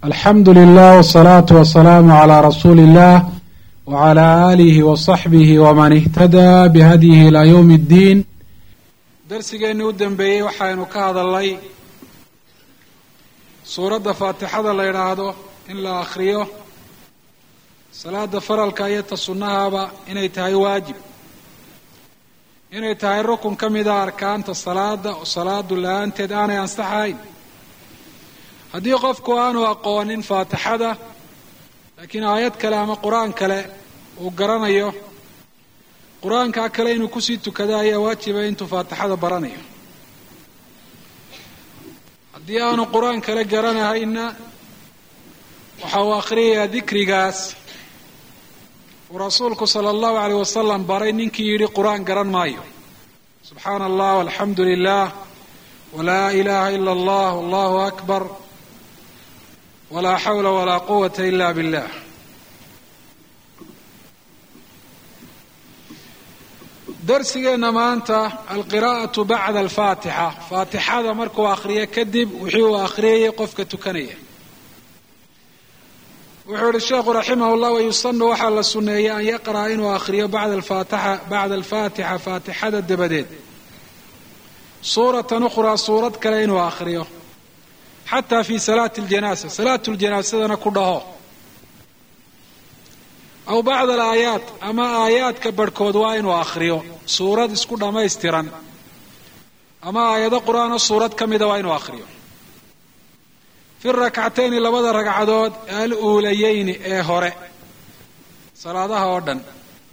alxamdu lilah wsalaatu wasalaamu calaa rasuuli illah wacalaa aalihi wasaxbihi waman ihtadaa bihadyihi ilaa yowmi ddiin darsigeennii u dambeeyey waxaynu ka hadalnay suuradda faatixada la yidhaahdo in la akhriyo salaada faralka iyo ta sunnahaba inay tahay waajib inay tahay rukun ka mida arkaanta salaada oo salaadu la-aanteed aanay ansaxayn haddii qofku aanu aqoonin faatixada laakiin aayad kale ama qur-aan kale uu garanayo qur-aankaa kale inuu kusii tukado ayaa waajiba intuu faatixada baranayo haddii aanu qur-aan kale garanahayna waxa uu akhriyayaa dikrigaas uu rasuulku sala allahu aleyh wasalam baray ninkii yidhi qur-aan garan maayo subxaana allah walxamdu lilah walaa ilaha ila allah allahu akbar walaa xawla walaa quwata ila billah darsigeenna maanta alqiraa'atu bacda alfaatixa faatixada markuu akhriyo kadib wixii uu akhriyayay qofka tukanaya wuxuu yihi sheekhu raximah llah wayusanu waxaa la sunneeyey an yaqra'a inuu akhriyo bacda alfaatixa bacda alfaatixa faatixada dabadeed suuratan ukhraa suurad kale inuu akhriyo xataa fi salaati ljanaasa salaatu ljanaasadana ku dhaho aw bacda alaayaat ama aayaadka barhkood waa inuu akhriyo suurad isku dhammaystiran ama aayado qur-aanoo suurad ka mida waa inuu akhriyo fi rakcatayni labada ragcadood al uulayeyni ee hore salaadaha oo dhan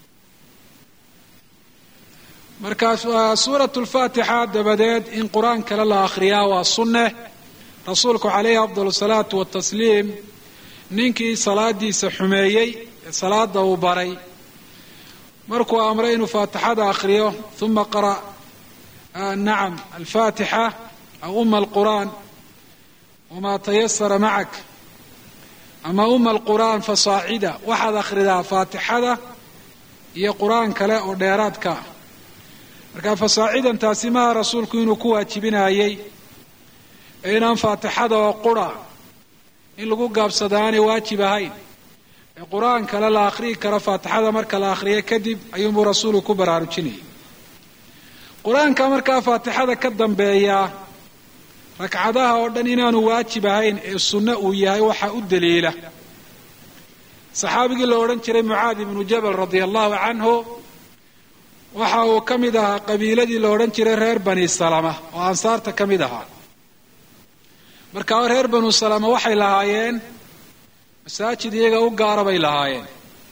markaas suurat lfaatixa dabadeed in qur-aan kale la akhriyaa waa sunne rasuulku calayhi afdal salaatu watasliim ninkii salaadiisa xumeeyey ee salaada uu baray markuu amray inuu faatixada akhriyo uma qara nacam alfaatixa aw uma alqur'aan wamaa tayasara macak ama uma alqur'aan fasaacida waxaad akhridaa faatixada iyo qur-aan kale oo dheeraadka ah marka fasaacidan taasi maha rasuulku inuu ku waajibinayey ee inaan faatixada oo qura in lagu gaabsada aanay waajib ahayn ee qur-aan kale la akhriyi karo faatixada marka la akhriyo kadib ayuunbuu rasuulku ku baraarujinayay qur-aanka markaa faatixada ka dambeeyaa ragcadaha oo dhan inaanu waajib ahayn ee sunno uu yahay waxaa u daliila saxaabigii la odhan jiray mucaad ibnu jabal radia allahu canhu waxa uu ka mid ahaa qabiiladii la odhan jiray reer bani salama oo ansaarta ka mid ahaa markaa reer banu salama waxay lahaayeen masaajid iyaga u gaara bay lahaayeen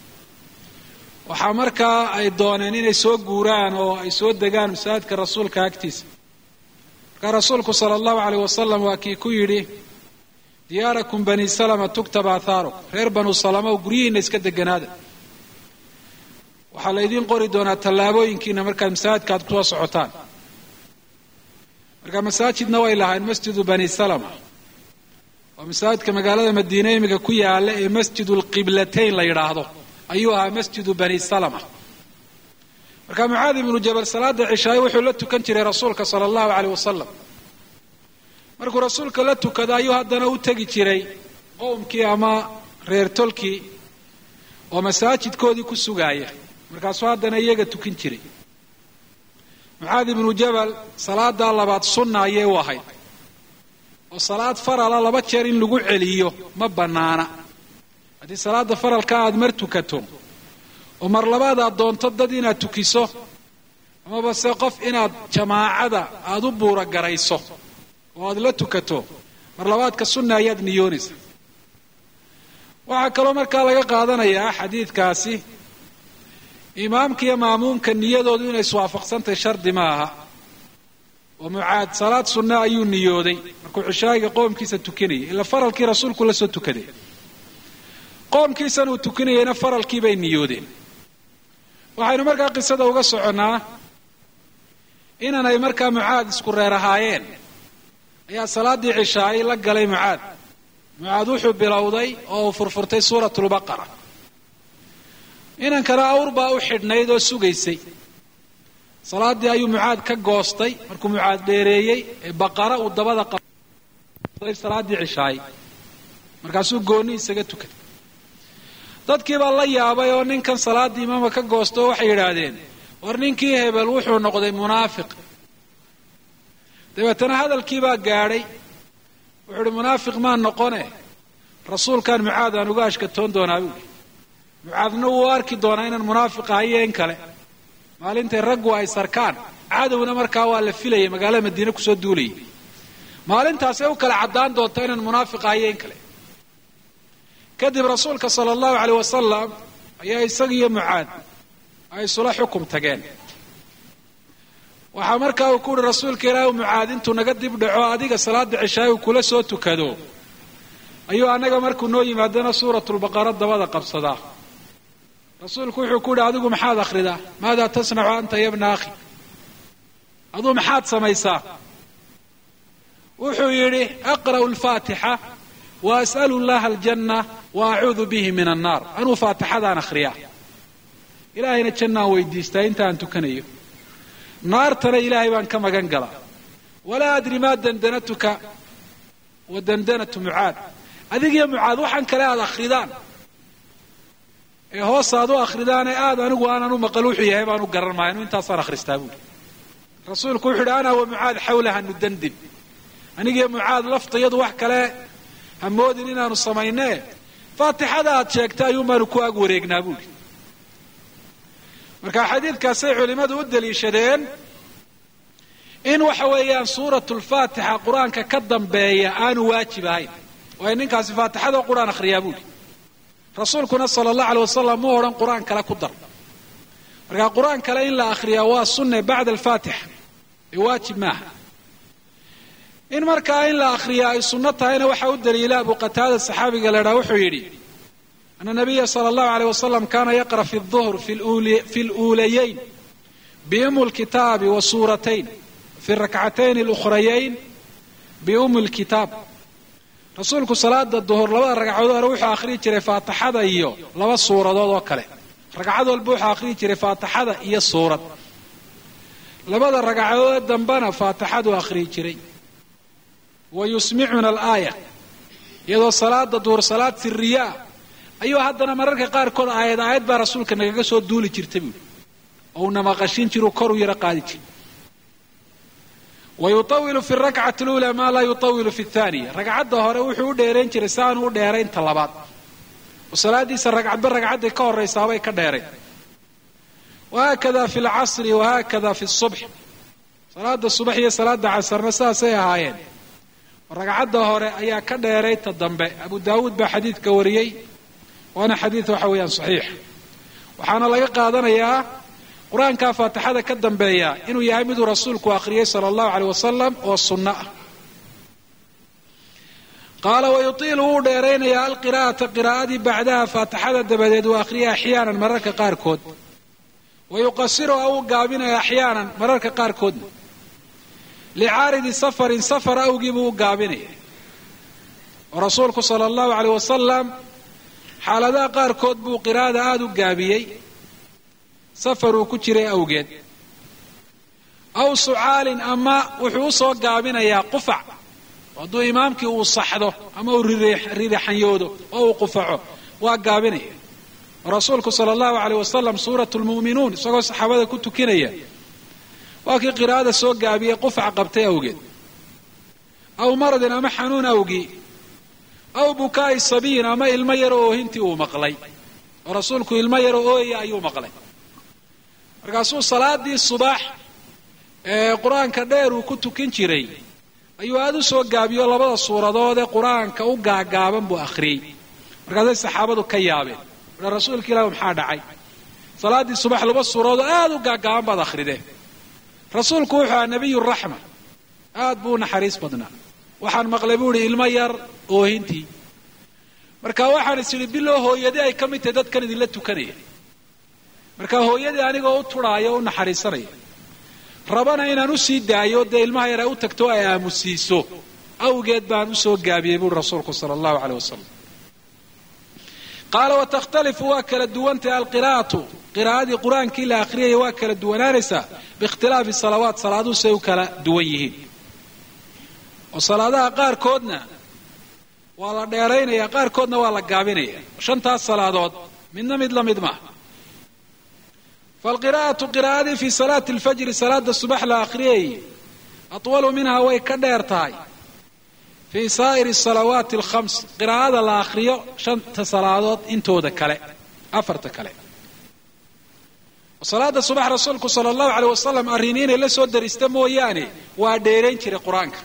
waxaa markaa ay dooneen inay soo guuraan oo ay soo degaan masaajidka rasuulka agtiisa markaa rasuulku sala allahu aleyh wasalam waa kii ku yidhi diyaarakum bani salama tuktab athaarukum reer banu salama oo guryihiina iska deganaada waxaa laydiin qori doonaa tallaabooyinkiina markaad masaajidka aad kusoo socotaan marka masaajidna way lahayn masjidu bani salama waa masaajidka magaalada madiine imiga ku yaala ee masjidu lqiblatayn la yidhaahdo ayuu ahaa masjidu bani salama marka mucaad ibnu jabal salaada cishaaye wuxuu la tukan jiray rasuulka sala allahu aleyh wasalam markuu rasuulka la tukado ayuu haddana u tegi jiray qowmkii ama reer tolkii oo masaajidkoodii ku sugaaya markaasuu haddana iyaga tukin jiray mucaad ibnu jabal salaadaa labaad sunna ayay u ahayd oo salaad farala laba jeer in lagu celiyo ma bannaana haddii salaada faralka aad mar tukato oo mar labaad aad doonto dad inaad tukiso amaba se qof inaad jamaacada aada u buura garayso oo aad la tukato mar labaadka sunna ayaad niyoonaysa waxaa kaloo markaa laga qaadanayaa xadiidkaasi imaamka iyo maamuumka niyadoodu inay iswaafaqsantahay shardi ma aha oo mucaad salaad sunna ayuu niyooday markuu cishaayiga qoomkiisa tukanayay ila faralkii rasuulku la soo tukaday qoomkiisan uu tukanayayna faralkii bay niyoodeen waxaynu markaa qisada uga soconnaa inaanay markaa mucaad isku reer ahaayeen ayaa salaaddii cishaayay la galay mucaad mucaad wuxuu bilowday oo uu furfurtay suuratulbaqara inankana awr baa u xidhnayd oo sugaysay salaaddii ayuu mucaad ka goostay markuu mucaad dheereeyey ee baqara uu dabada qabay salaaddii cishaay markaasuu goonni isaga tukaday dadkii baa la yaabay oo ninkan salaaddii imaama ka goosto oo waxay yidhaahdeen war ninkii hebel wuxuu noqday munaafiq dabeetana hadalkii baa gaadhay wuxuu uhi munaafiq maan noqone rasuulkan mucaad aan uga ashkatoon doonaa buuhi mucaadna wuu arki doonaa inaan munaafiq ahayo in kale maalintay raggu ay sarkaan cadowna markaa waa la filayay magaalada madiine kusoo duulayay maalintaasay u kala caddaan doonta inaan munaafiq ahayo in kale kadib rasuulka sala allahu aleyh wasalam ayaa isaga iyo mucaad ay isula xukum tageen waxaa markaa uu ku uhi rasuulka ilaahi mucaad intuu naga dib dhaco adiga salaada cishaay uu kula soo tukado ayuu annaga markuu noo yimaadana suuratulbaqara dabada qabsadaa rasuulku wuxuu ku yidhi adigu maxaad akhridaa maadaa tasnacu anta ya bna akhi aduu maxaad samaysaa wuxuu yidhi aqra'u alfaatixa wa as'alu llaha aljanna wa acuudu bihi min annaar anuu faatixadaan akhriyaa ilaahayna jannaan weydiistaa intaaan tukanayo naartana ilaahay baan ka magan galaa walaa adri maa dandanatuka wa dandanatu mucaad adigiyo mucaad waxaan kale aad akhridaan ee hoos aad u akhridaane aad anigu aanan u maqal wuxuu yahay baan u garan maayo anu intaasaan akhristaa buuri rasuulku wuxu uhi ana wa mucaad xawlaha nudandin anigiyo mucaad laftayadu wax kale ha moodin inaanu samaynee faatixada aad sheegtay ayuun baanu ku ag wareegnaa buuri marka xadiidkaasay culimmadu u daliishadeen in waxa weeyaan suuratu lfaatixa qur-aanka ka dambeeya aanu waajib ahayn waayo ninkaasi faatixadoo qur-aan akhriyaa buuri rasuulkuna sala allahu aley wasalam mu odhan qur-aan kale ku dar marka qur-aan kale in la akhriyaa waa sunne bacda alfaatixa ee waajib maaha in markaa in la akhriyaa ay sunno tahayna waxaa u daliila abu qataada saxaabiga la idhaha wuxuu yidhi ana nabiya sala allahu aleyh wasalam kana yaqra fi duhr fi luulayayn biumi lkitaabi wa suuratayn fi rakcatayn alukhrayayn biumi lkitaab rasuulku salaada duhur labada ragcadood hore wuxuu akhriyi jiray faatixada iyo laba suuradood oo kale ragcad walba wuxuu akhriyi jiray faatixada iyo suurad labada ragcadood dambena faatixaduu akhriyi jiray wa yusmicuna alaaya iyadoo salaada duhur salaad siriyaa ayuu haddana mararka qaarkood aayad aayad baa rasuulka nagaga soo duuli jirta buuri oo una maqashin jiru koruu yaro qaadi jira wa yutawilu fi rakcati luulaa maa laa yutawilu fi thaniya ragcadda hore wuxuu u dheerayn jiray si aanu u dheeraynta labaad oo salaadiisa ragcadba ragcadday ka horraysaabay ka dheerayn wahaakada fi lcasri wahaakada fi subx salaada subax iyo salaada casarna saasay ahaayeen ragcadda hore ayaa ka dheeray ta dambe abu daawuud baa xadiidka wariyey waana xadiid waxa weeyaan saxiix waxaana laga qaadanayaa qur-aankaa faatixada ka dambeeya inuu yahay miduu rasuulku akhriyey sala allahu aleyh wasalam oo sunno ah qaala wayutiilu wuu dheeraynayaa alqiraa'ata qiraa'adii bacdaha faatixada dabadeed uu akhriyay axyaanan mararka qaarkood wa yuqasiruha wuu gaabinaya axyaanan mararka qaarkoodna licaaridi safarin safar awgii buu u gaabinaya oo rasuulku sala allahu aleyh wasalam xaaladaha qaarkood buu qiraa'ada aada u gaabiyey safar uu ku jiray awgeed aw sucaalin ama wuxuu u soo gaabinayaa qufac hadduu imaamkii uu saxdo ama uu ririxanyoodo oo uu qufaco waa gaabinaya oo rasuulku sala allahu aleyh wasalam suuratu lmu'minuun isagoo saxaabada ku tukinaya waa kii qiraa'ada soo gaabiyey qufac qabtay awgeed aw maradin ama xanuun awgii aw bukaa'i sabiyin ama ilmo yaro oohintii uu maqlay oo rasuulku ilmo yaro ooyaya ayuu maqlay markaasuu salaadii subax ee qur-aanka dheer uu ku tukin jiray ayuu aada u soo gaabiyo labada suuradood ee qur-aanka u gaagaaban buu akhriyey markaasay saxaabadu ka yaabeen a rasuulka ilah maxaa dhacay salaaddii subax laba suuradood aada u gaagaaban baad akhrideen rasuulku wuxuu ahaa nabiyu raxma aad buu u naxariis badnaa waxaan maqlay buu ihi ilmo yar oohintii marka waxaan is idhi biloo hooyadii ay ka mid tahay dadkan idinla tukanaya marka hooyadii anigoo u turhaayo o u naxariisanaya rabana inaan u sii daayo dee ilmaha yar ay u tagto ay aamusiiso awgeed baan usoo gaabiyey buuri rasuulku sala allahu aleyh wasalam qaala watakhtalifu waa kala duwantahay alqiraa'atu qiraa'adii qur-aankii la akhriyaya waa kala duwanaanaysaa biikhtilaafi salawaat salaaduhu say u kala duwan yihiin oo salaadaha qaarkoodna waa la dheeraynaya qaarkoodna waa la gaabinaya shantaas salaadood midna mid la mid maaha falqiraa'atu qiraa'adii fii salaati alfajri salaada subax la akhriyay atwalu minhaa way ka dheer tahay fii saa'iri salawaati alkhams qiraa'ada la akhriyo shanta salaadood intooda kale afarta kale salaada subax rasuulku sala allahu aleyh wasalam arrini inay la soo darista mooyaane waa dheerayn jiray qur-aanka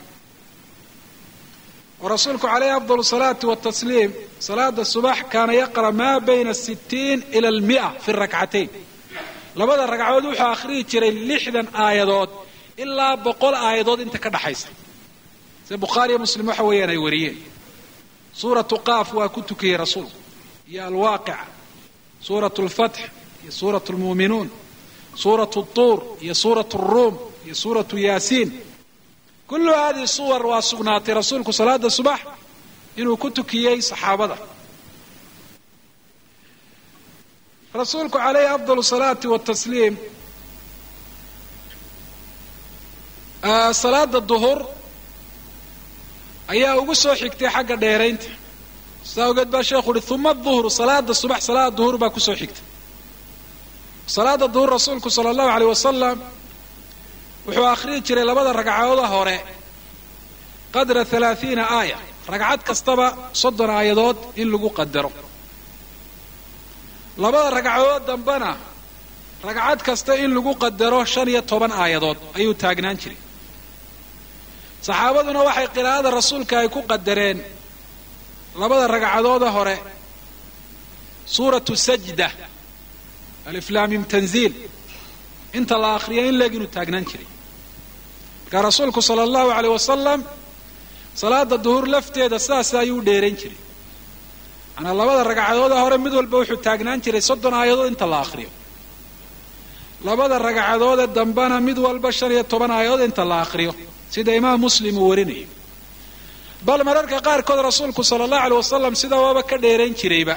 oo rasuulku calayhi afdal salaati watasliim salaada subax kaana yaqra maa bayna sitiin ila almia fi rakcatayn labada ragcadood wuxuu akhriyi jiray lixdan aayadood ilaa boqol aayadood inta ka dhaxaysa sida bukhaariyo muslim waxa weeyaan ay wariyeen suuratu qaaf waa ku tukiyey rasuulku iyo alwaaqica suuratu lfatx iyo suuratu lmuuminuun suuratu tuur iyo suuratu ruum iyo suuratu yaasiin kullu hadihi suwar waa sugnaatay rasuulku salaada subax inuu ku tukiyey saxaabada rasuulku calayhi afdal salaati watasliim salaada duhur ayaa ugu soo xigtay xagga dheeraynta sidaa ogeed baa sheekhu uhi uma duhru salaada subax salaada duhur baa kusoo xigtay salaada duhur rasuulku sala allahu aleyh wasalam wuxuu akhriyi jiray labada ragcadooda hore qadra halaathiina aaya ragcad kastaba soddon aayadood in lagu qadaro labada ragcadood dambena ragcad kasta in lagu qadaro shan iyo toban aayadood ayuu taagnaan jiray saxaabaduna waxay qiraa'ada rasuulka ay ku qadareen labada ragcadooda hore suuratu sajda aliflaamim tanziil inta la akhriya in leeg inuu taagnaan jiray markaa rasuulku sala allahu aleyh wasalam salaada duhur lafteeda sidaas ayuu u dheerayn jiray manaa labada ragcadooda hore mid walba wuxuu taagnaan jiray soddon aayadood inta la akhriyo labada ragcadoode dambena mid walba shan iyo toban aayadood inta la akhriyo sida imaam muslim uu warinayo bal mararka qaarkood rasuulku sala allahu aleyh wasalam sida waaba ka dheerayn jirayba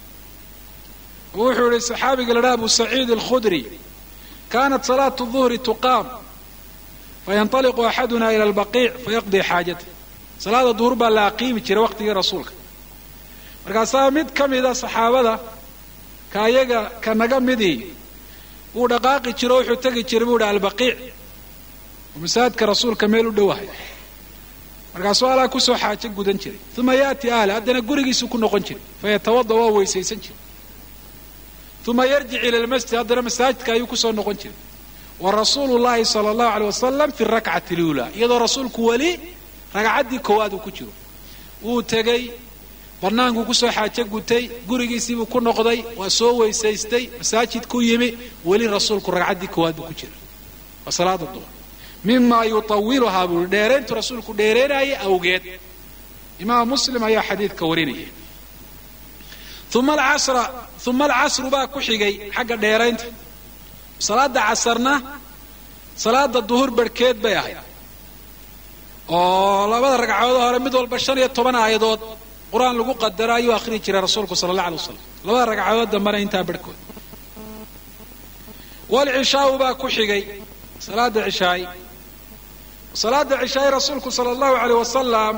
wuxuu yihi saxaabiga la dhaha abu saciid alkhudri kanat salaatu duhri tuqaam fayanطaliqu axaduna ila albaqiic fayaqdii xaajatah salaada duhur baa la aqiimi jiray waqtigii rasuulka markaasaa mid ka mida saxaabada ka ayaga ka naga midii wuu dhaqaaqi jiro wuxuu tegi jiray buu hi albaqiic oo masaajidka rasuulka meel u dhowahay markaasuu alaa kusoo xaajo gudan jiray uma yaati ahla haddana gurigiisuu ku noqon jiray fayatawada waa weysaysan jiray uma yarjic ila lmasjid haddana masaajidka ayuu kusoo noqon jiray wa rasuulu llahi sala allahu aleyh wasalam fi rakcati luulaa iyadoo rasuulku weli ragcaddii koowaad uu ku jiro wuu tegey bannaankuu kusoo xaajo gutay gurigiisiibuu ku noqday waa soo weysaystay masaajidku yimi weli rasuulku ragcaddii koowaad buu ku jira waa salaada duhur mima yutawiluhaa buu yihi dheerayntu rasuulku dheereenaaya awgeed imaam muslim ayaa xadiidka warinaya uma alcasra uma alcasru baa ku xigay xagga dheeraynta salaada casarna salaada duhur barhkeed bay ahayd oo labada ragcadood hore mid walba shan iyo toban aayadood qur-aan lagu qadaro ayuu akhriyi jiray rasuulku sala allah alay wasalam labada ragcadood dambena intaa barhkood walcishaau baa ku xigay salaada cishaay salaada cishaay rasuulku sala allahu aleyh wasalam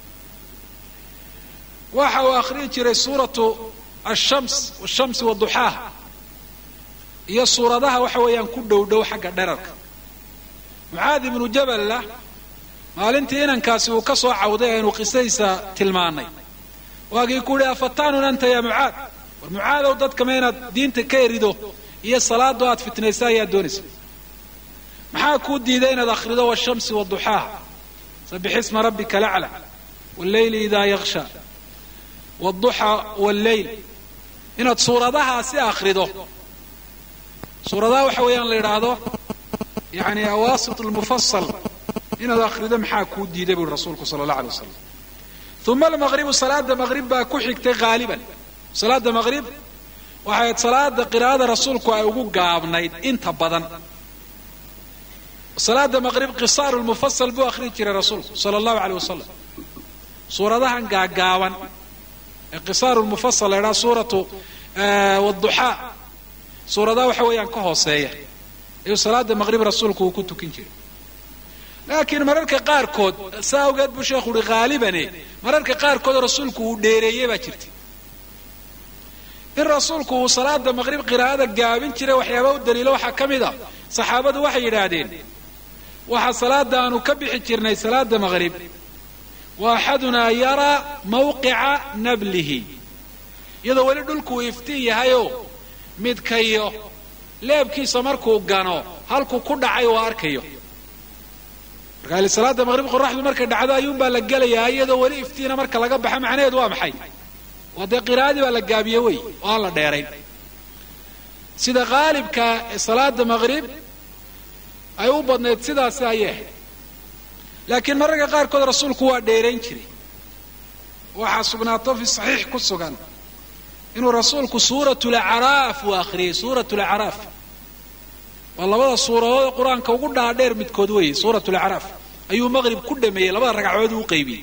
waxa uu akhriyi jiray suuratu ashams washamsi waduxaaha iyo suuradaha waxa weeyaan ku dhow dhow xagga dherarka mucaad ibnu jaballa maalintii inankaasi uu ka soo cawday aynu qisadiisa tilmaanay waagii ku yihi afataanun anta ya mucaad war mucaadow dadka ma inaad diinta ka erido iyo salaado aad fitnaysa ayaad doonaysa maxaa kuu diiday inaad akhrido washamsi waduxaaha sabixisma rabbika lacla walleyli idaa yaksha wduxa walleyl inaad suuradahaasi akhrido suuradaha waxa weeyaan la yidhaahdo yani awaasit lmufasal inaad akhrido maxaa kuu diiday bui rasuulku sala allah alay wasalam uma almaqribu salaada maqrib baa ku xigtay haaliban salaada maqrib waxay salaada qiraa'ada rasuulku ay ugu gaabnayd inta badan salaada maqrib qisaaru lmufasal buu akhriyi jiray rasuulku sala allahu aleyh wasalam suuradahan gaagaaban ee qisaaru lmufasal la ydhaha suuratu wduxaa suuradaha waxa weeyaan ka hooseeya ayuu salaada maqrib rasuulku uu ku tukin jiray laakiin mararka qaarkood saa awgeed buu sheekhu uhi haalibane mararka qaarkood rasuulku uu dheereeyey baa jirta in rasuulku uu salaada maqrib qiraa'ada gaabin jiray waxyaaba u daliilo waxaa ka mid a saxaabadu waxay yidhaahdeen waxaa salaada aanu ka bixi jirnay salaada maqrib wa axadunaa yaraa mawqica nablihi iyadoo weli dhulku uu iftiin yahayoo midkayo leebkiisa markuu gano halkuu ku dhacay oo arkayo marka ali salaada maqrib qoraxdu markay dhacdo ayuunbaa la gelayaa iyadoo weli iftiina marka laga baxa macnaheedu waa maxay waa dee qiraa'adii baa la gaabiye wey oo aan la dheerayn sida qaalibka ee salaada maqrib ay u badnayd sidaasi ayay ahayd laakiin mararka qaarkood rasuulku waa dheerayn jiray waxaa sugnaato fi saxiix ku sugan inuu rasuulku suurat lacraaf uu akhriyey suurat lacraaf waa labada suuradood qur-aanka ugu dhaadheer midkood weeye suurat lacraaf ayuu maqrib ku dhameeyey labada ragcadood uu qaybiyey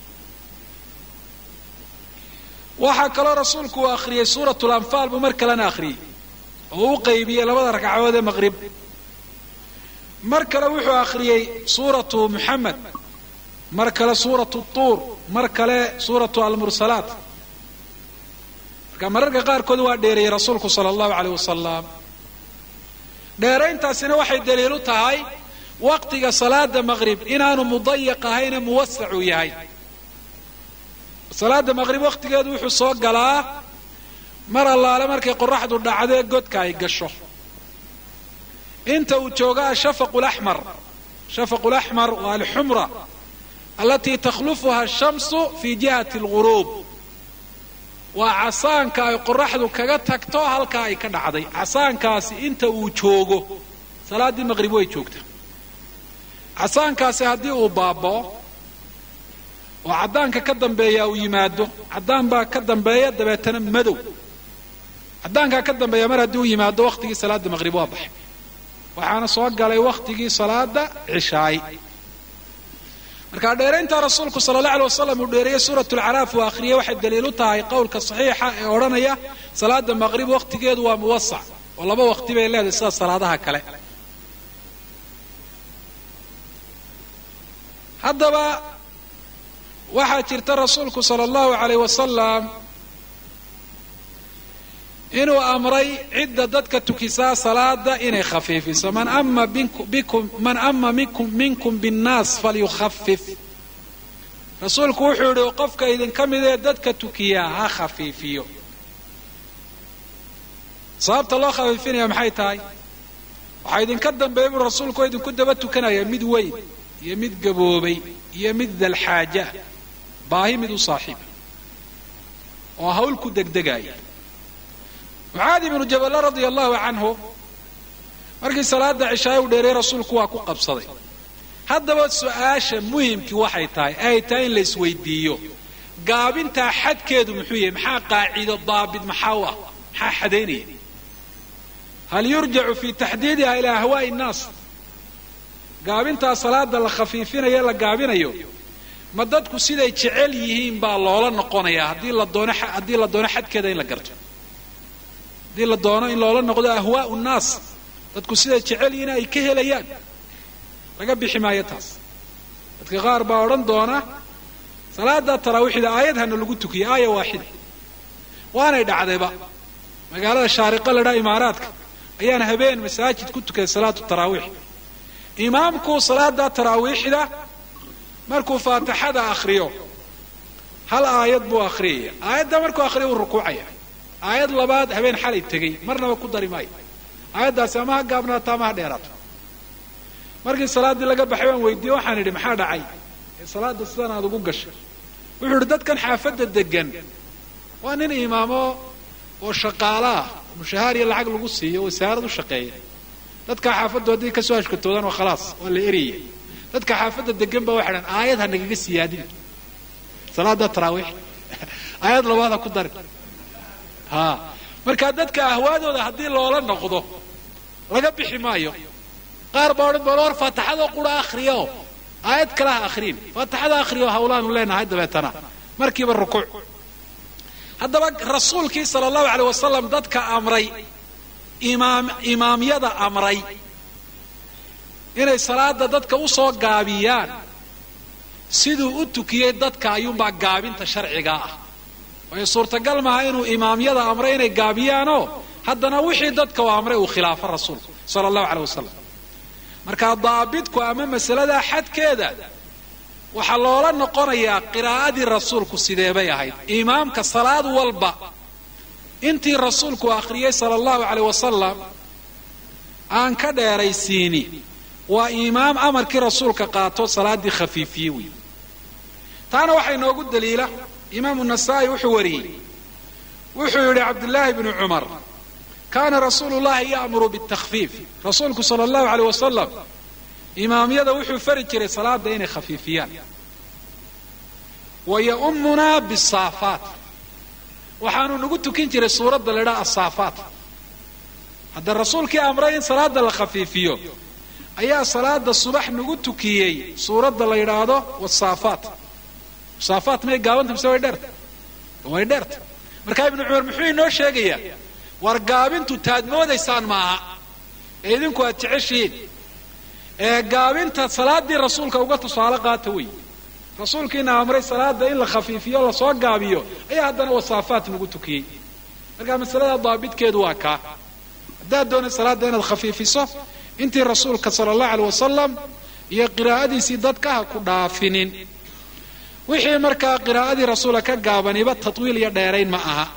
waxaa kaloo rasuulku uu akhriyey suurat lanfaal buu mar kalena akhriyey oo u qaybiyey labada ragcadood ee maqrib mar kale wuxuu akhriyey suuratu muxamed mar kale suuratu tuur mar kale suuratu almursalaat marka mararka qaarkood waa dheereeyey rasuulku sala allahu aleyh wasalam dheerayntaasina waxay daliilu tahay waqtiga salaada maqrib inaanu mudayaq ahayne muwasacu yahay salaada maqrib waqtigeedu wuxuu soo galaa mar allaale markay qoraxdu dhacdo ee godka ay gasho inta uu jooga ashafaqu laxmar shafaqu laxmar waa alxumra alatii takhlufuha ashamsu fi jihati alguruub waa casaanka ay qoraxdu kaga tagto halkaa ay ka dhacday casaankaasi inta uu joogo salaaddii maqrib way joogta casaankaasi haddii uu baabao oo caddaanka ka dambeeya uu yimaado caddaan baa ka dambeeya dabeetana madow caddaankaa ka dambeeya mar haddii uu yimaado waqtigii salaada maqrib waa baxay waxaana soo galay waqtigii salaada cishaay marka dheeraynta rasuulku sala allah alay wasalam uu dheereeyey suurat lcaraaf uu akhriyey waxay daliilu tahay qowlka saxiixa ee odhanaya salaada maqrib waqtigeedu waa muwasac oo laba waqti bay leedahay sida salaadaha kale haddaba waxaa jirta rasuulku sala allahu alayh wasalam inuu amray cidda dadka tukisaa salaada inay khafiifiso man ama bikum man ama minkum minkum binnaas falyukhafif rasuulku wuxuu yihi qofka idinka midee dadka tukiyaa ha khafiifiyo sababta loo khafiifinaya maxay tahay waxaa idinka dambeeya buu rasuulku oo idinku daba tukanaya mid weyn iyo mid gaboobay iyo mid dalxaaja baahi mid u saaxiiba oo hawl ku degdegaya mucaadi ibnu jaballa radia allahu canhu markii salaada cishaay u dheereey rasuulku waa ku qabsaday haddaba su-aasha muhimkii waxay tahay ay tahay in la isweydiiyo gaabintaa xadkeedu muxuu yahay maxaa qaacido daabit maxaa u ah maxaa xadaynaya hal yurjacu fi taxdiidiha ilaa ahwaa'i nnaas gaabintaa salaada la khafiifinayo la gaabinayo ma dadku siday jecel yihiin baa loola noqonayaa haddii la doono haddii la doono xadkeeda in la garto haddii la doono in loola noqdo ahwaau nnaas dadku siday jecel yihiin ay ka helayaan laga bixi maayo taas dadka qaar baa odhan doona salaada taraawiixda aayad hana lagu tukiyo aaya waaxida waanay dhacdayba magaalada shaariqa ladhaa imaaraadka ayaan habeen masaajid ku tukaday salaatu taraawiix imaamku salaada taraawiixda markuu faatixada akhriyo hal aayad buu akhriyaya aayadda markuu akhriyo wuu rukuucaya aayad labaad habeen xalay tegey marnaba ku dari maayo aayaddaasi ama ha gaabnaato ama ha dheeraato markii salaaddii laga baxay waan weydiiye waxaan idhi maxaa dhacay ee salaada sidan aad ugu gashay wuxuu idhi dadkan xaafadda degan waa nin imaamo oo shaqaalo ah mushahaar iyo lacag lagu siiyo wasaarad u shaqeeya dadka xaafaddu hadday kasoo hashkatoodaan waa khalaas waa la eriyay dadka xaafadda degan ba waxay dhan aayad ha nagaga siyaadin salaada taraawiix aayad labaad ha ku darin ha marka dadka ahwaadooda haddii loola noqdo laga bixi maayo qaar baa odhan bal war faataxadoo qura akhriyo aayad kale ha akhriin faataxada akhriyo hawlaanu leenahay dabeetana markiiba rukuuc haddaba rasuulkii sala allahu aleyh wasalam dadka amray imaam imaamyada amray inay salaada dadka u soo gaabiyaan siduu u tukiyey dadka ayuunbaa gaabinta sharcigaa ah waayo suurtagal maaha inuu imaamyada amray inay gaabiyaanoo haddana wixii dadka u amray uu khilaafo rasuulku sala allahu caleyh wasalam marka daabitku ama masaladaa xadkeeda waxaa loola noqonayaa qiraa'adii rasuulku sideebay ahayd imaamka salaad walba intii rasuulku akhriyey sala allahu caleyh wasalam aan ka dheeraysiini waa imaam amarkii rasuulka qaato salaaddii khafiifiye wey taana waxaa inoogu daliila imaamu nasaa'i wuxuu wariyey wuxuu yidhi cabdullaahi bnu cumar kaana rasuulu llahi ya'muru bitakfiif rasuulku sala allahu caleyh wasalam imaamyada wuxuu fari jiray salaada inay khafiifiyaan wa ya'ummunaa bisaafaat waxaanu nagu tukin jiray suuradda la idhaha asaafaat hadda rasuulkii amray in salaada la khafiifiyo ayaa salaada subax nagu tukiyey suuradda la yidhaahdo wasaafaat wasaafaat may gaabanta mise way dheerta way dheerta markaa ibnu cumar muxuu inoo sheegayaa war gaabintu taad moodaysaan maaha ee idinku aad jeceshihiin ee gaabinta salaaddii rasuulka uga tusaale qaata wey rasuulkiina amray salaada in la khafiifiyo lasoo gaabiyo ayaa haddana wasaafaat nagu tukiyey markaa masalada daabitkeedu waa kaa haddaad doonay salaadda inaad khafiifiso intii rasuulka sala allahu aleyh wasalam iyo qiraa'adiisii dadka ha ku dhaafinin wixii markaa qiraa'adii rasuula ka gaabaniba tatwiil iyo dheerayn ma aha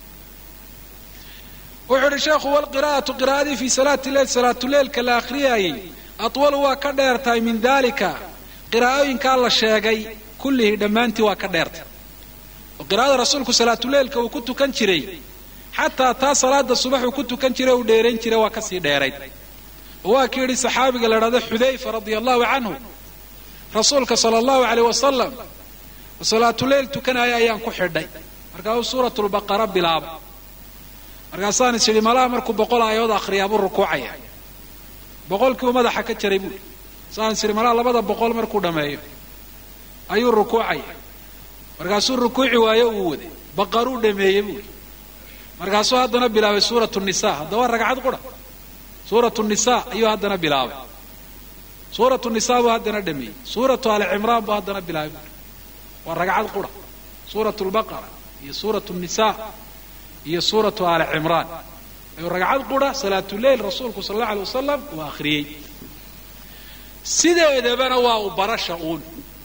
wuxuu uhi sheekhu walqiraa'atu qiraa'adii fii salaati leil salaatuleilka la akhriyaayey atwalu waa ka dheer tahay min dalika qiraa'ooyinkaa la sheegay kullihii dhammaantii waa ka dheertay oo qiraa'ada rasuulku salaatuleilka uu ku tukan jiray xataa taa salaada subax uu ku tukan jiray uu dheerayn jiray waa kasii dheerayd oo waa ki yidhi saxaabiga la idhahdo xudayfa radia allahu canhu rasuulka sala allahu aleyh wasalam oo salaatuleyl tukanaya ayaan ku xidhay markaasuu suuratulbaqara bilaabay markaasaan is idhi malaha markuu boqol aayadood akhriyaabuu rukuucaya boqolkiibu madaxa ka jaray buui saan is idhi malaha labada boqol markuu dhammeeyo ayuu rukuucaya markaasuu rukuuci waayo uu waday baqaruu dhameeyey buui markaasuu haddana bilaabay suuratu nisa haddaba ragcad qura suuratu nisa ayuu haddana bilaabay suuratu nisa buu haddana dhameeyey suuratu ali cimraan buu haddana bilaabay buui waa ragcad qura suuratu lbaqara iyo suuratu nisa iyo suuratu ali cimraan ayuu ragcad qura salaatuleyl rasuulku sala allahu alay wasalam uu akhriyey sideedabana waa u barasha uun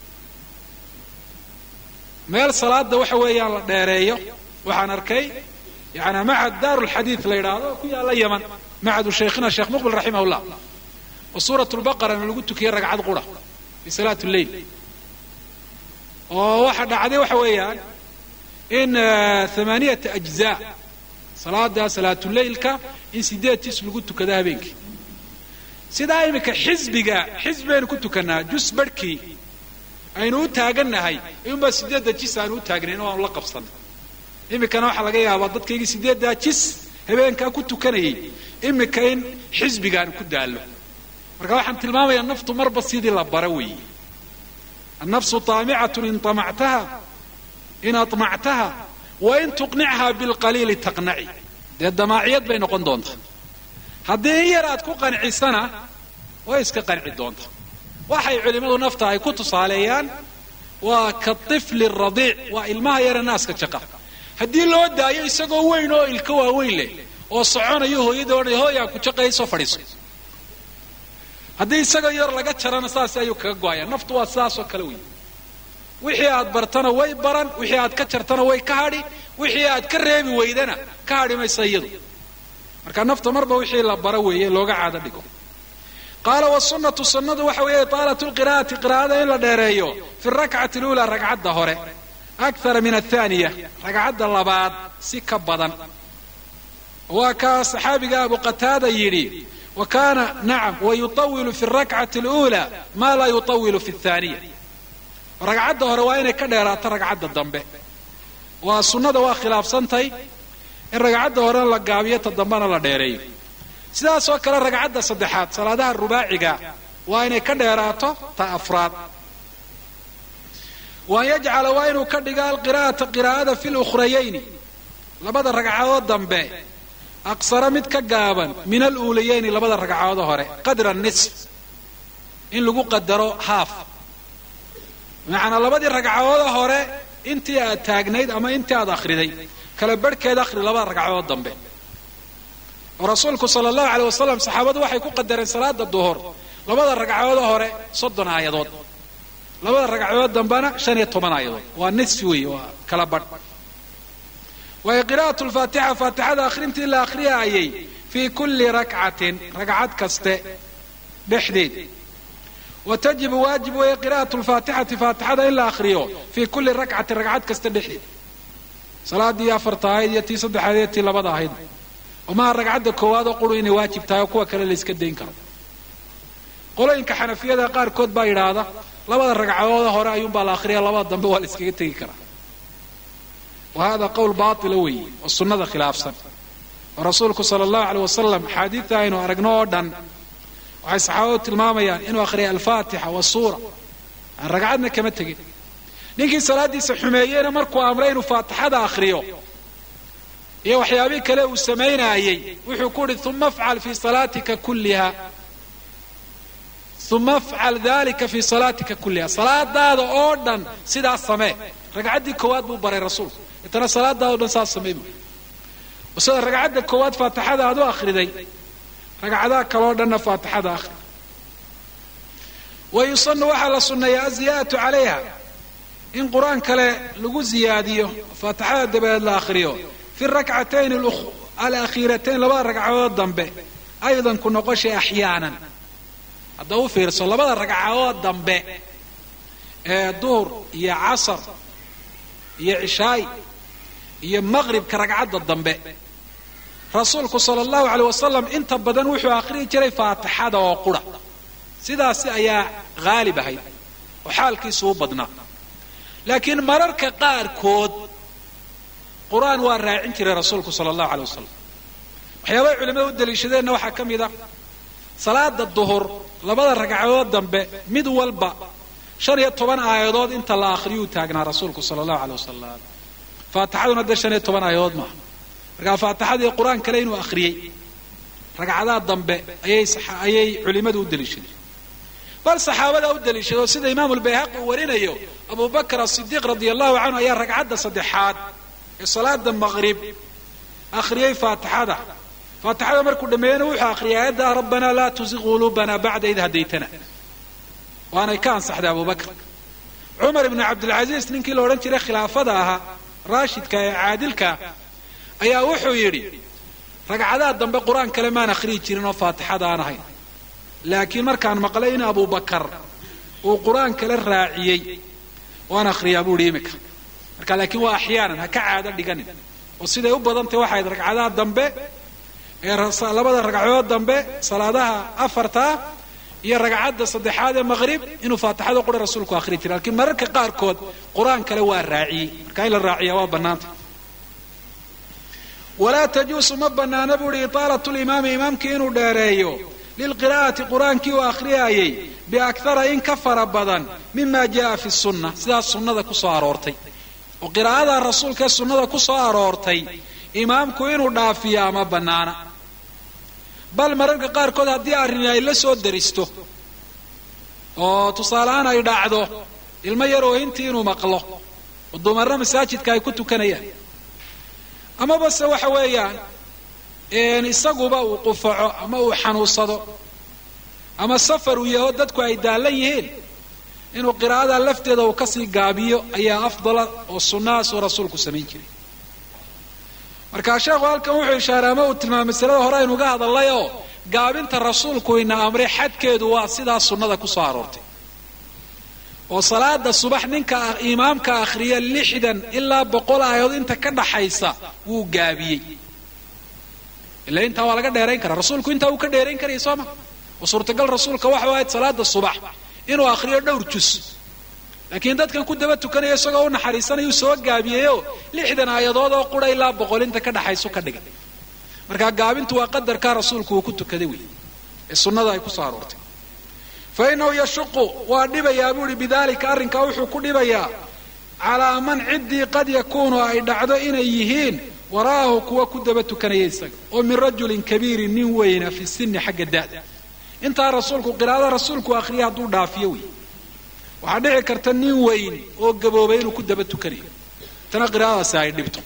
meel salaada waxa weeyaan la dheereeyo waxaan arkay yani macad daaru lxadiid la yidhaahdo ku yaalla yaman macadu shaykhina sheekh muqbil raximah llah oo suurat lbaqarana lagu tukiyey ragcad qura fi salaat lleil oo waxa dhacday waxa weeyaan in amaaniyata ajzaa salaada salaatuleilka in sideed jis lagu tukado habeenkii sidaa iminka xisbiga xisbi baynu ku tukanaa jus barhkii aynu u taagannahay ayuunbaa sideedda jis aanu u taagnayn oo aanu la qabsanay iminkana waxaa laga yaabaa dadkaygii sideeddaa jis habeenkaa ku tukanayay iminka in xisbigaanu ku daallo marka waxaan tilmaamayaa naftu marba sidii la bara weeye annafsu taamicatun in amactaha in aطmactaha wain tuqnichaa bilqaliili taqnaci dee damaaciyad bay noqon doontaa haddii in yar aad ku qancisana way iska qanci doontaa waxay culimmadu nafta ay ku tusaaleeyaan waa ka tifli radiic waa ilmaha yare naaska jaqa haddii loo daayo isagoo weyn oo ilka waaweyn leh oo soconayo hooyada odhanay hooyaa ku jaqaya soo fadhiiso haddii isagoo yar laga jarana saas ayuu kaga go-aya naftu waa sidaasoo kale wey wixii aad bartana way baran wixii aad ka jartana way ka hadhi wixii aad ka reebi weydana ka hadhi maysa iyadu marka nafta marba wixii la bara weeye looga caado dhigo qaala wasunnatu sunnadu waxa weeye itaalatu lqira'ati qiraa'ada in la dheereeyo fi rakcati luulaa ragcadda hore akara min athaniya ragcadda labaad si ka badan waa kaa saxaabiga abu qataada yidhi wa kaana nacam wayutawilu fi rakcati اluulaa maa laa yutawilu fi اthaniya ragcadda hore waa inay ka dheeraato ragcadda dambe waa sunnada waa khilaafsantay in ragcadda horena la gaabiyo ta dambena la dheereeyo sidaasoo kale ragcadda saddexaad salaadaha rubaaciga waa inay ka dheeraato ta afraad waan yajcala waa inuu ka dhiga alqira'ata qiraa'ada fi lukrayayni labada ragcadood dambe aqsara mid ka gaaban min aluulayayni labada ragcadood hore qadra nisf in lagu qadaro haaf macanaa labadii ragcadooda hore intii aad taagnayd ama intii aad akhriday kala barhkeed akhri labada ragcadood dambe oo rasuulku sala allahu aleyh wasalam saxaabadu waxay ku qadareen salaada duhur labada ragcadooda hore soddon aayadood labada ragcadood dambena shan iyo toban aayadood waa nisfi wey waa kala badh waayo qira'atu lfaatixa faatixada akhrintii la akhriyaayay fii kulli rakcatin ragcad kaste dhexdeed wa tajibu waajib weeye qira'atu lfaatixati faatixada in la akhriyo fii kulli rakcatin ragcad kaste dhexdeed salaadii afarta ahayd iyo tii saddexaad iyo tii labada ahayd omaha ragcadda koowaad oo quru inay waajib tahay oo kuwa kale la iska dayn karo qolooyinka xanafiyada qaarkood baa yidhaahda labada ragcadooda hore ayuunbaa la akhriya labada dambe waa la iskaga tegi karaa wa hada qowl baatila weeye oo sunnada khilaafsan oo rasuulku sala allahu aleyh wasalam axaadiidta aynu aragno oo dhan waxay saxaabadu tilmaamayaan inuu akhriyay alfaatixa wasuura aan ragcadna kama tegin ninkii salaaddiisa xumeeyeyna markuu amray inuu faatixada akhriyo iyo waxyaabihii kale uu samaynaayey wuxuu ku uhi uma afcal fii salaatika kulliha uma afcal dalika fii salaatika kulliha salaadaada oo dhan sidaas samee ragcaddii koowaad buu baray rasuulku itana salaadaada o dhan saas samey bu sida ragcadda koowaad faatixada aad u akhriday ragcadaha kaleo dhanna faatixada akhri wa yusanu waxaa la sunneeyaa aziyaadatu calayha in qur-aan kale lagu ziyaadiyo faatixada dabadeed la akhriyo fi rakcatayn alakhiiratayn labada ragcadood dambe aydan ku noqoshay axyaanan hadda u fiirso labada ragcadood dambe ee duhur iyo casar iyo cishaay iyo maqribka ragcadda dambe rasuulku sala allahu aleyh wasalam inta badan wuxuu akhriyi jiray faatixada oo qura sidaasi ayaa haalib ahayd oo xaalkiisu u badnaa laakiin mararka qaarkood qur-aan waa raacin jiray rasuulku sala allahu aleyh wasalam waxyaabahay culimada u daliishadeenna waxaa ka mid a salaada duhur labada ragcadood dambe mid walba shan iyo toban aayadood inta la akhriyuu taagnaa rasuulku sala allahu aleyh wasalam faatixaduna dee shan iyo toban aayadood maaha markaa faatixadii qur-aan kale inuu akhriyey ragcadaha dambe ayay ayay culimadu u daliishadeen bal saxaabada u daliishado sida imaamu lbayhaqi uu warinayo abu bakr asidiiq radia allahu canhu ayaa ragcadda saddexaad ee salaada maqrib akhriyey faatixada faatixada markuu dhameeyena wuxuu akhriyay aayadda rabbanaa laa tuziq quluubana bacda id hadaytana waanay ka ansaxday abu bakr cumar ibnu cabdilcasiis ninkii la odhan jiray khilaafada ahaa raashidka ee caadilka ayaa wuxuu yidhi ragcadaha dambe qur-aan kale maan akhriyi jirin oo faatixada aan ahayn laakiin markaan maqlay in abu bakar uu qur-aan kale raaciyey waan akhriyaa buu ihi imika marka laakiin waa axyaanan ha ka caado dhiganin oo siday u badantay waxayd ragcadaha dambe ee labada ragcadood dambe salaadaha afartaa iyo ragcadda saddexaad ee maqrib inuu faatixada qura rasuulku akhri jiray lakiin mararka qaarkood qur-aan kale waa raaciyey marka in la raaciya waa bannaanta walaa tajuusu ma bannaana buu ihi itaalatu limaami imaamkii inuu dheereeyo lilqira'ati qur-aankii uu akhriyaayey biakara in ka fara badan mima jaa fi sunna sidaas sunnada ku soo aroortay oo qiraa'ada rasuulka ee sunnada ku soo aroortay imaamku inuu dhaafiyo ama bannaana bal mararka qaarkood haddii arrini ay la soo daristo oo tusaalehaan ay dhacdo ilmo yar oohintii inuu maqlo oo dumarna masaajidka ay ku tukanayaan amaba se waxa weeyaan isaguba uu qufaco ama uu xanuunsado ama safar uu yaho dadku ay daallan yihiin inuu qiraa'ada lafteeda uu kasii gaabiyo ayaa afdala oo sunnahaas uu rasuulku samayn jiray markaa sheekhu halkan wuxuu ishaaray ama uu tilmaamay masalada hore aynuga hadalay oo gaabinta rasuulku ina amray xadkeedu waa sidaa sunnada ku soo aroortay oo salaada subax ninka imaamka akhriya lixdan ilaa boqol aayadood inta ka dhaxaysa wuu gaabiyey ila intaa waa laga dheerayn karaa rasuulku intaa wuu ka dheerayn karaya soo ma oo suurtagal rasuulka waxa ahayd salaada subax inuu akhriyo dhowr jus laakiin dadkan ku daba tukanaya isagoo u naxariisanayuu soo gaabiyeyoo lixdan aayadood oo qura ilaa boqol inta ka dhaxaysu ka dhigay markaa gaabintu waa qadarkaa rasuulku uu ku tukaday wey ee sunnada ay ku soo aroortay fa inahu yashuqu waa dhibayaa buu ihi bidalika arrinkaa wuxuu ku dhibayaa calaa man ciddii qad yakuunu ay dhacdo inay yihiin wara'ahu kuwa ku daba tukanaya isaga oo min rajulin kabiirin nin weyna fi sinni xagga da'da intaa rasuulku qiraa'ada rasuulku akhriya hadduu dhaafiyo wey waxaa dhici karta nin weyn oo gaboobay inuu ku daba tukanayo tana qiraa'adaasi ay dhibto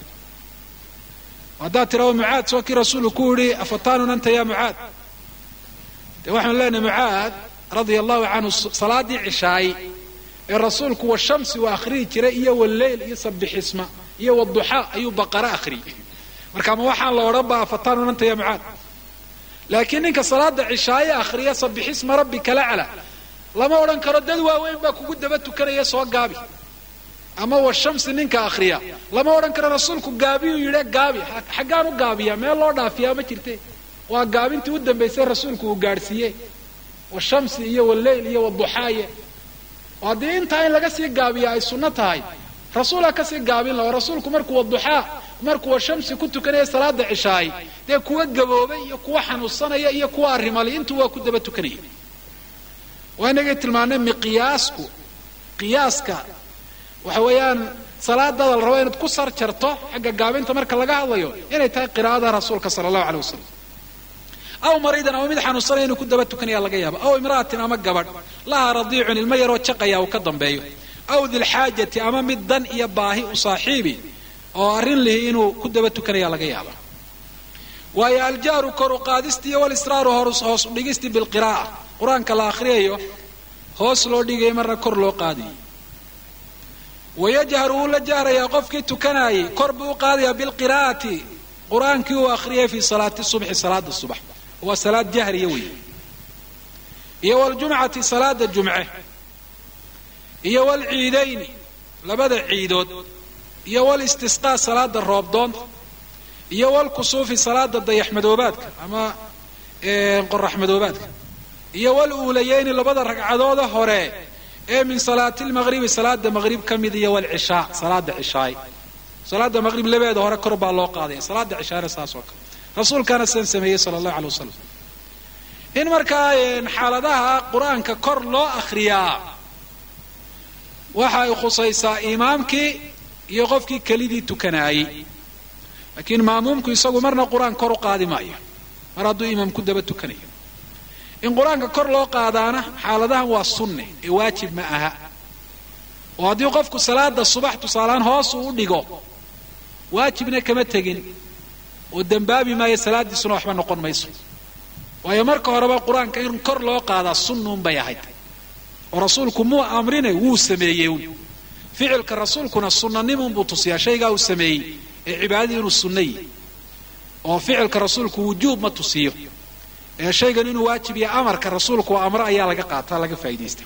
haddaad tirado mucaad soo kii rasuulku ku yidhi afatanun anta ya mucaad dee waxaanu leenahay mucaad radia allahu canhu salaadii cishaay ee rasuulku washamsi uu akhriyi jiray iyo waleyl iyo sabixisma iyo waduxaa ayuu baqara akhriyey marka ma waxaan la odhan ba afatanun anta ya mucaad laakiin ninka salaada cishaaye akhriya sabixisma rabbika lacla lama odhan karo dad waaweyn baa kugu daba tukanaya soo gaabi ama washamsi ninka akhriya lama odhan karo rasuulku gaabiyuu yidhe gaabi xaggaan u gaabiya meel loo dhaafiyaa ma jirte waa gaabintii u dambaysay rasuulku uu gaadhsiiye washamsi iyo waleyl iyo waduxaaye oo haddii intaa in laga sii gaabiya ay sunno tahay rasuulaa kasii gaabin laho rasuulku markuu waduxaa markuu washamsi ku tukanaya salaada cishaay dee kuwa gaboobay iyo kuwa xanuunsanaya iyo kuwa arrimali intuu waa ku daba tukanaya waa inagay tilmaanay miqiyaasku qiyaaska waxa weeyaan salaadada la rabo inaad ku sar jarto xagga gaabinta marka laga hadlayo inay tahay qiraa'ada rasuulka sala allahu aleyh wasalam aw mariidan ama mid xanuunsanaya inuu ku daba tukanaya laga yaabo aw imra'atin ama gabadh lahaa radiicun ilmo yaroo jaqaya uu ka dambeeyo aw dilxaajati ama mid dan iyo baahi u saaxiibi oo arrin lihi inuu ku daba tukanaya laga yaaba waayo aljahru kor u qaadisti iyo walisraaru hoos u dhigisti bilqiraa'a qur-aanka la akhriyayo hoos loo dhigayo marna kor loo qaadayo wayajharu wuu la jahrayaa qofkii tukanaayay kor buu u qaadayaa bilqiraa'ati qur-aankii uu akhriyay fii salaati subxi salaada subax waa salaad jahriya wey iyo waljumcati salaada jumce iyo walciidayni labada ciidood iyo walistisqaa salaada roobdoonta iyo walkusuufi salaada dayaxmadoobaadka ama qoraxmadoobaadka iyo waluulayeyni labada ragcadooda hore ee min salaati lmaqribi salaada maqrib ka mid iyo walcishaa salaada cishaay salaada maqrib labeeda hore kor baa loo qaadaya salaada cishaana saas oo kale rasuulkaana sidan sameeyey sala allahu alay wasalam in markaa xaaladaha qur-aanka kor loo akhriyaa waxa ay khusaysaa imaamkii iyo qofkii kelidii tukanaayey laakiin maamuumku isagu marna qur-aan kor u qaadi maayo mar hadduu imaam ku daba tukanayo in qur-aanka kor loo qaadaana xaaladahan waa sunne ee waajib ma aha oo haddii qofku salaada subax tusaaleaan hoos uu u dhigo waajibna kama tegin oo dembaabi maayo salaadiisuna waxba noqon mayso waayo marka horeba qur-aanka in kor loo qaadaa sunnuun bay ahayd oo rasuulku muu amrine wuu sameeyey un ficilka rasuulkuna sunanimunbuu tusiyaa shaygaa uu sameeyey ee cibaadadii inuu sunnayi oo ficilka rasuulku wujuub ma tusiyo ee shaygan inuu waajib iyo amarka rasuulku amro ayaa laga qaataa laga faa'idaysta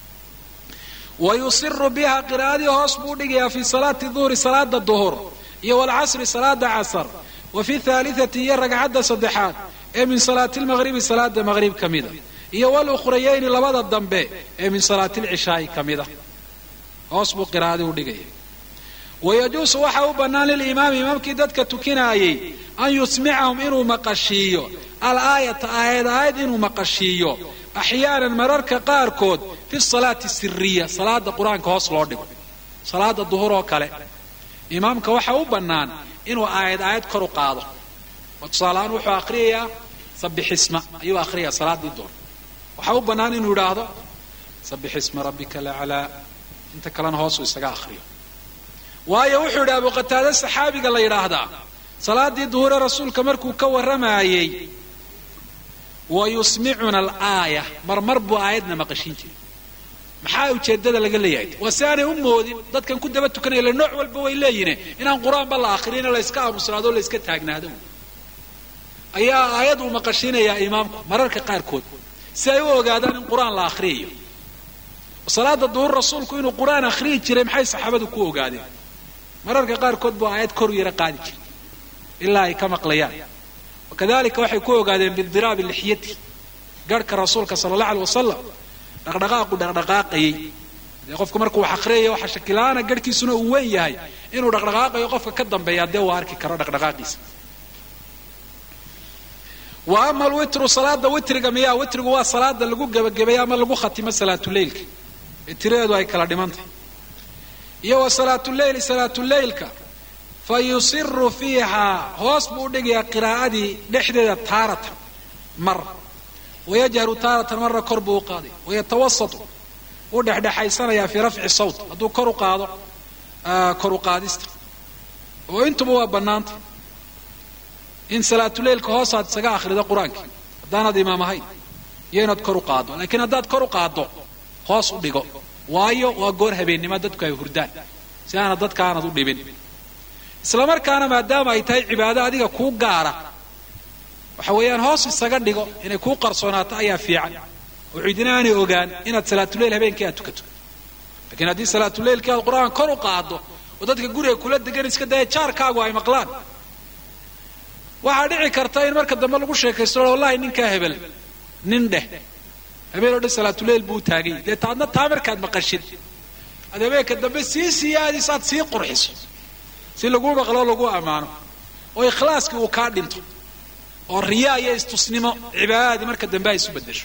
wa yusiru biha qiraa'adii hoos buu dhigayaa fii salaati duhri salaada duhur iyo walcasri salaada casar wa fi thaalitati iyo ragcadda saddexaad ee min salaati lmaqribi salaada maqrib ka mida iyo walukrayayni labada dambe ee min salaati lcishaai ka mida hoos buu qiraa'adii u dhigaya wayajuusu waxa u bannaan lilimaami imaamkii dadka tukinaayey an yusmicahum inuu maqashiiyo alaayata aayad aayad inuu maqashiiyo axyaanan mararka qaarkood fi salaati siriya salaada qur-aanka hoos loo dhigo salaada duhur oo kale imaamka waxa u bannaan inuu aayad aayad kor u qaado oo tusaaleahaan wuxuu akhriyayaa sabixisma ayuu akhriyayaa salaadii duhur waxaa u bannaan inuu yidhaahdo sabixisma rabbika laclaa inta kalena hoosuu isaga akhriyo waayo wuxuu yidhi abu qataade saxaabiga la yidhaahdaa salaadii duhure rasuulka markuu ka warramayey wa yusmicuna alaaya marmar buu aayadna maqashin jiray maxaa ujeedada laga leeyahay waa si aanay u moodin dadkan ku daba tukanaya le nooc walba way leeyihin inaan qur-aanba la akriyino layska aamusnaado o layska taagnaado ayaa aayad uu maqashinayaa imaamku mararka qaarkood si ay u ogaadaan in qur-aan la akhriyayo salaada duhur rasuulku inuu qur-aan akhriyi jiray maxay saxaabadu ku ogaadeen mararka qaarkood buu aayad kor yara qaadi jiray ilaa ay ka maqlayaan wakadalika waxay ku ogaadeen bidiraabi lixyati garhka rasuulka sala allah alay wasalam dhaqdhaqaaqu dhaqdhaqaaqayey dee qofka markuu wax akhriyayo waxa shakilaana garhkiisuna uu weyn yahay inuu dhaqdhaqaaqayo qofka ka dambeeya dee uu arki karo dhaqdhaqaaqiisa wa ama alwitru salaada witriga miyaa witrigu waa salaada lagu gebagabeeyo ama lagu khatimo salaatuleylka ee tiradeedu ay kala dhimantahay iyo wa salaatuleyli salaatuleylka fa yusiru fiihaa hoos buu u dhigayaa qiraa'adii dhexdeeda taaratan mar wayajharu taaratan marna kor buu u qaaday wayatawasatu wuu dhexdhexaysanayaa fii rafci sawt hadduu kor u qaado kor u qaadista oo intuba waa bannaanta in salaatuleilka hoosaad isaga akhrido qur-aankii haddaanaad imaam ahayn iyo inaad kor u qaaddo laakiin haddaad kor u qaaddo hoos u dhigo waayo waa goor habeennimo dadku ay hurdaan si aanad dadka aanad u dhibin isla markaana maadaama ay tahay cibaado adiga kuu gaara waxa weeyaan hoos isaga dhigo inay kuu qarsoonaato ayaa fiican oo cidina aanay ogaan inaad salaatuleil habeenkii aad tukato lakiin haddii salaatuleilkii aad qur-aan kor u qaaddo oo dadka guriga kula degan iska daya jaarkaagu ay maqlaan waxaa dhici karta in marka dambe lagu sheekaysto wallahi ninkaa hebel nin dheh habeen oo dhan salaatuleil buu taagay dee taadna taa markaad maqashid aad habeenka dambe sii siyaadis aad sii qurxiso si laguu maqlo lagu ammaano oo ikhlaaskii uu kaa dhinto oo riyaa iyo istusnimo cibaadadii marka dambe ay isu bedesho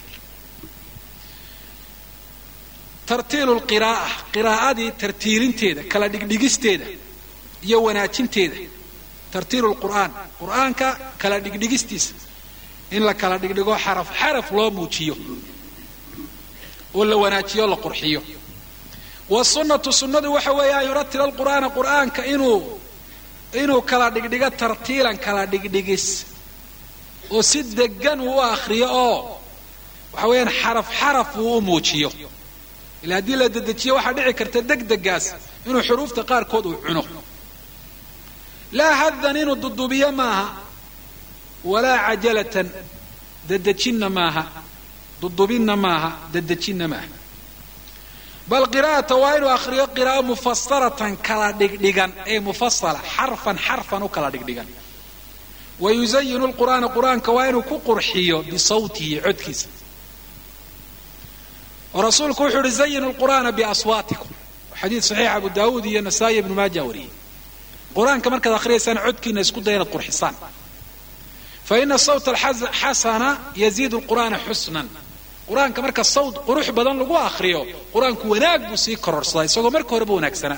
tartiilu lqira'a qiraa'adii tartiilinteeda kala dhigdhigisteeda iyo wanaajinteeda tartiilu lqur'aan qur'aanka kala dhigdhigistiisa in la kala dhigdhigo xaraf xaraf loo muujiyo oo la wanaajiyo o la qurxiyo wasunnatu sunnadu waxa weeye an yuratila alqur'aana qur'aanka inuu inuu kala dhigdhigo tartiilan kala dhigdhigis oo si degan uu u akhriyo oo waxa weeyaan xaraf xaraf uu u muujiyo ila haddii la dedejiyo waxaa dhici karta degdegaas inuu xuruufta qaarkood uu cuno laa haddan inuu dudubiyo maaha walaa cajalatan dedejinna maaha dudubinna maaha dedejinna maaha bal qiraa'ata waa inuu akhriyo qiraa'o mufasaratan kala dhigdhigan ee mufasala xarfan xarfan u kala dhigdhigan wa yuzayinu lqur'aana qur'aanka waa inuu ku qurxiyo bisawtihi codkiisa oo rasuulku wuxuu uhi zayinu lqur'aana biaswaatikum xadiid saxiix abu daawuud iyo nasaa-i ibnu maaja wariyey qur-aanka markaad akhriyaysaan codkiina isku daya inaad qurxisaan fa ina sawta alxasana yaziidu lqur'aana xusnan qur-aanka marka sawt qurux badan lagu akhriyo qur-aanku wanaag buu sii kororsadaa isagoo marka horeba wanaagsanaa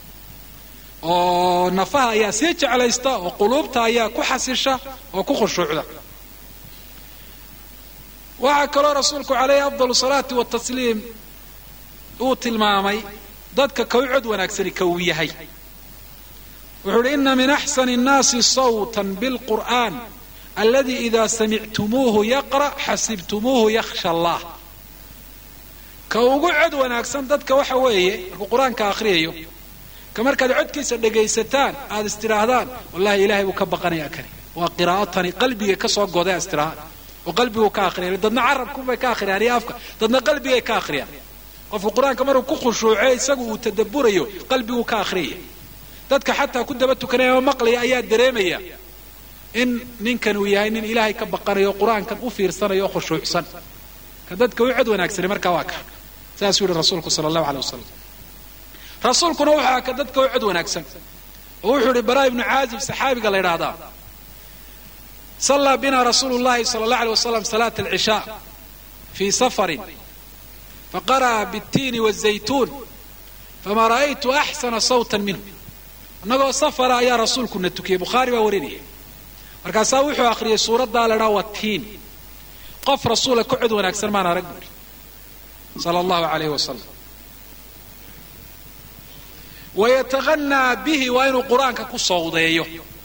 oo nafaha ayaa sii jeclaysta oo quluubta ayaa ku xasisha oo ku khushuucda waxaa kaloo rasuulku calayhi afdal salaati watasliim uu tilmaamay dadka ka u cod wanaagsani ka uu yahay wuxuu uhi ina min axsani الnaasi sawta biاlqur'an aladi ida samictumuuhu yaqra' xasibtumuuhu yakhsha allah ka ugu cod wanaagsan dadka waxa weeye markuu qur-aanka akhriyayo ka markaad codkiisa dhegaysataan aada istidhaahdaan wallahi ilahay buu ka baqanayaa kani waa qiraa'o tani qalbiga ka soo goday istirahaan oo qalbiguu ka akhriyay dadna carabkunbay ka akhriyaan iyo afka dadna qalbigay ka akhriyaan qofku qur-aanka maruu ku khushuuce isagu uu tadabburayo qalbiguu ka akhriyaya dadka xataa ku daba tukanaya oo maqlaya ayaa dareemaya in ninkan uu yahay nin ilaahay ka baqanayo qur-aankan u fiirsanayo oo khushuucsan ka dadka u cod wanaagsani markaa waa ka saasuu yihi rasuulku sala allahu aley wasalam rasuulkuna wuxuu aha ka dadka u cod wanaagsan oo wuxuu ihi bara ibnu caazib saxaabiga la ydhaahdaa صلى بنا رsuل اللhi صلى الله عليه وسلم صلاة العشاء في سفر فقرأ بالتين والزيتون فma رأيت أحسن صوتا منه inagoo sفra ayaa rasuulkuna tukiyey bukhaarي baa warinaya markaasaa wuxuu akhriyay suuraddaa la dhaa watiin qof rasuula ka cod wanaagsan maan arag buuri salى الlahu عalayه وasلم وyتغنىa bihi waa inuu qur-aanka ku sawdeeyo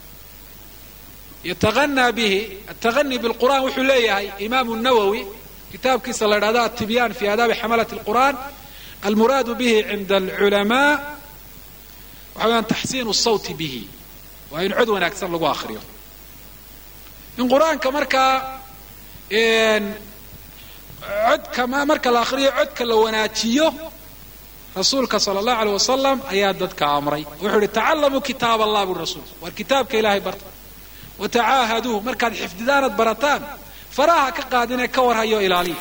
yتغنى bه التغني بالقرآن wuxuu leeyahay imam النawwي kitaabkiisa la dhahdo التبyان في آdاabi xmلة القرآن المuraad bه عinda العلماء waxa weyaan تxsين الصوت bه waa in cod wanaagsan lagu akriyo in qur-aanka markaa codka marka la akriyo codka la wanaajiyo rasuulka salى الlaه عليه وaسلم ayaa dadka amray wuxuu ihi تacalموا kitaab الlah bui rasulku war kitaabka ilahay barta watacaahaduuh markaad xifdidaanad barataan faraha ka qaadinee ka warhayo ilaaliya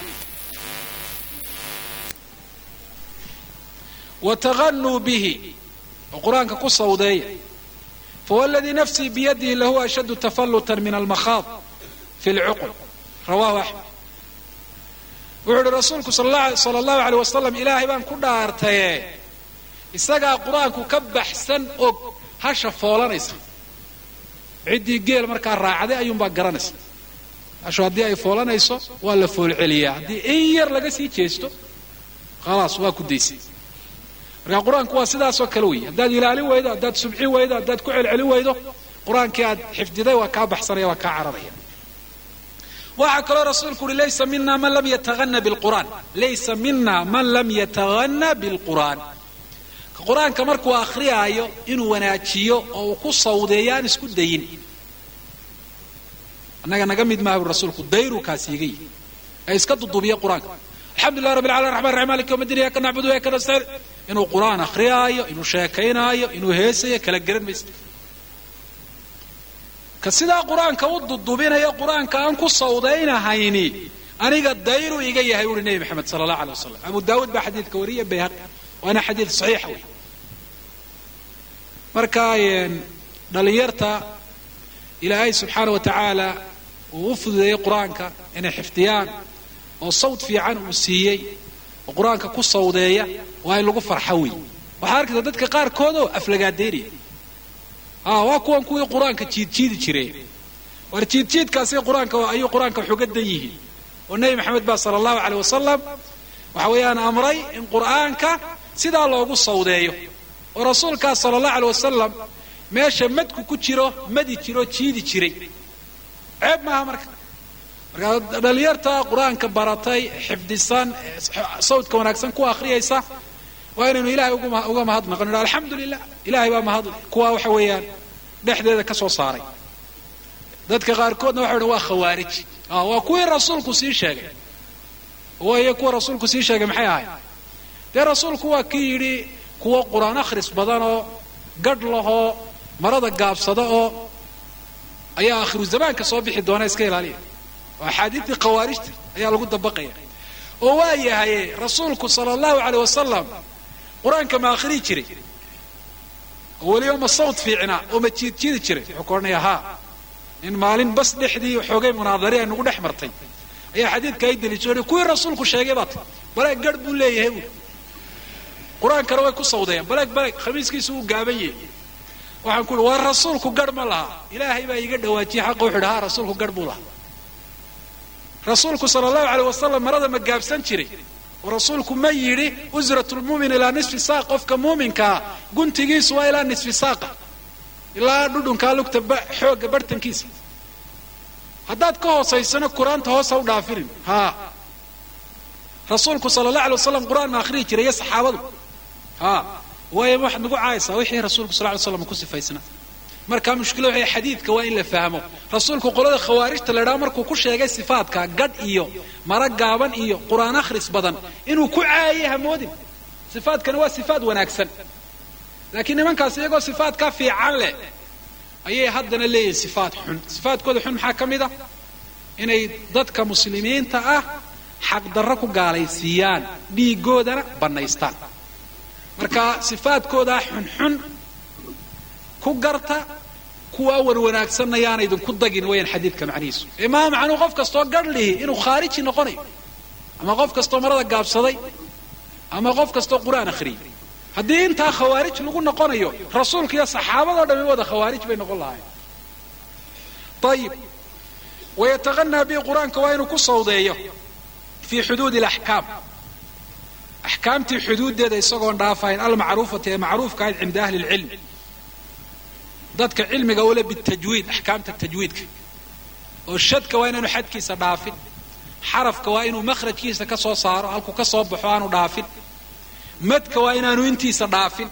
watagannuu bihi oo qur-aanka ku sawdeeya fawladii nafsii biyadihi lahuwa ashaddu tafallutan min almakhaad fi lcuqul rawahu axmed wuxuu uhi rasuulku sala allahu aleyh wasalam ilaahay baan ku dhaartaye isagaa qur-aanku ka baxsan og hasha foolanaysa ciddii geel markaa raacday ayuunbaa garanaysa hashu haddii ay foolanayso waa la foolceliyaa haddii in yar laga sii jeesto khalaas waa ku daysay marka qur-aanku waa sidaasoo kale weeye haddaad ilaalin weydo haddaad subcin weydo haddaad ku celcelin weydo qur-aankii aad xifdiday waa kaa baxsanaya waa kaa cararaya waxaa kaloo rasuulku uhi laysa mina man lam yataana bilqur'aan laysa mina man lam yatahanna bilqur'aan ka qur-aanka markuu akhriyaayo inuu wanaajiyo oo uu ku sawdeeyo aan isku dayin annaga naga mid maaha bu rasuulku dayru kaas iga yihi ee iska dudubiya qur-aanka alxamdu lilah rabbi alalamin raxman raxim malik yawm din iyaka nacbudu iyaka nastaciin inuu qur-aan akhriyaayo inuu sheekaynaayo inuu heesayo kala garan maysa ka sidaa qur-aanka u dudubinayo qur-aanka aan ku sawdaynahayni aniga dayru iga yahay uhi nebi maxamed sala allah alay wasalam abu daawuud baa xadiidka wariya bayhaqi waana xadiid saxiixa wey marka dhalinyarta ilaahay subxaana wa tacaala uu u fududeeyey qur-aanka inay xifdiyaan oo sawd fiican uu siiyey oo qur-aanka ku sawdeeya waa in lagu farxo wey waxaa arkaysa dadka qaarkoodoo aflagaadeynaya waa kuwan kuwii qur-aanka jiidjiidi jiray war jiidjiidkaasi qur-aanka ayuu qur-aanka wax uga dan yihiin oo nebi maxamed baa sala allahu caleyh wasalam waxa weeyaan amray in qur-aanka sidaa loogu sawdeeyo oo rasuulkaas sala allahu aleyh wasalam meesha madku ku jiro madi jiro jiidi jiray ceeb maaha marka markaa dhalinyarta qur-aanka baratay xifdisan sawdka wanaagsan ku akhriyaysa waa inaynu ilahay uga mahadnaqon idha alxamdu lilah ilahay baa mahadle kuwaa waxa weeyaan dhexdeeda ka soo saaray dadka qaarkoodna waxa dhan waa khawaarij waa kuwii rasuulku sii sheegay wayo kuwa rasuulku sii sheegay maxay ahayd dee rasuulku waa kii yidhi kuwo qur-aan akhris badan oo gadh lahoo marada gaabsada oo ayaa akhiru zamaanka soo bixi doona iska ilaaliya oo axaadiidtii khawaarijta ayaa lagu dabaqaya oo waa yahaye rasuulku sala allahu caleyh wasalam qur-aanka ma akhriyi jiray oo weliba ma sawd fiicnaa oo ma jiidjiidi jiray wuxuu ka odhanaya haa in maalin bas dhexdii xoogay munaadari ay nagu dhex martay ayaa xadiidka ay deliisho kuwii rasuulku sheegay baa tay baleeg garh buu leeyahay buui qur-aankana way ku sawdeeyaan baleeg baleeg khamiiskiisu uu gaaban yahay waxaan ku uhi waa rasuulku garh ma laha ilaahay baa iiga dhawaajiyey xaqa wuxu idhi haa rasuulku garh buu lahaa rasuulku sala allahu aleyh wasalam marada ma gaabsan jiray oo rasuulku ma yidhi usrat lmuumin ilaa nisfi saaq qofka muuminkaa guntigiisu waa ilaa nisfi saaqa ilaa dhudhunkaa lugta xoogga bartankiisa haddaad ka hoosaysano qur-aanta hoos ha u dhaafinin haa rasuulku sala allah alay wasalam qur-aan ma akhriyi jiray iyo saxaabadu haa waayo waxaad nagu caaysaa wixii rasuulku sal ly slam ku sifaysnaa markaa mushkila waxay xadiidka waa in la fahmo rasuulku qolada khawaarijta la idhaha markuu ku sheegay sifaadka gadh iyo mara gaaban iyo qur-aan akhris badan inuu ku caayay hamoodin sifaadkani waa sifaad wanaagsan laakiin nimankaas iyagoo sifaadkaa fiican leh ayay haddana leeyihin sifaad xun sifaadkooda xun maxaa ka mid a inay dadka muslimiinta ah xaqdarro ku gaalaysiiyaan dhiigoodana bannaystaan marka sifaadkoodaa xunxun ku garta kuwaa wan wanaagsanna yaana idinku dagin wayaan xadiidka macnihiisu imaa macnuu qof kastoo garh lihi inuu khaariji noqonayo ama qof kastoo marada gaabsaday ama qof kastoo qur-aan akhriyay haddii intaa khawaarij lagu noqonayo rasuulka iyo saxaabadoo dhami wada khawaarij bay noqon lahayen ayib wayataqanaa bihi qur-aanka waa inuu ku sawdeeyo fii xuduudi alaxkaam axkaamtii xuduuddeeda isagoon dhaafayn almacruufati ee macruufka ahayd cinda ahli lcilm dadka cilmiga ule bitajwiid axkaamta tajwiidka oo shadka waa inaanu xadkiisa dhaafin xarafka waa inuu makhrajkiisa ka soo saaro halkuu ka soo baxo aanu dhaafin madka waa inaanu intiisa dhaafin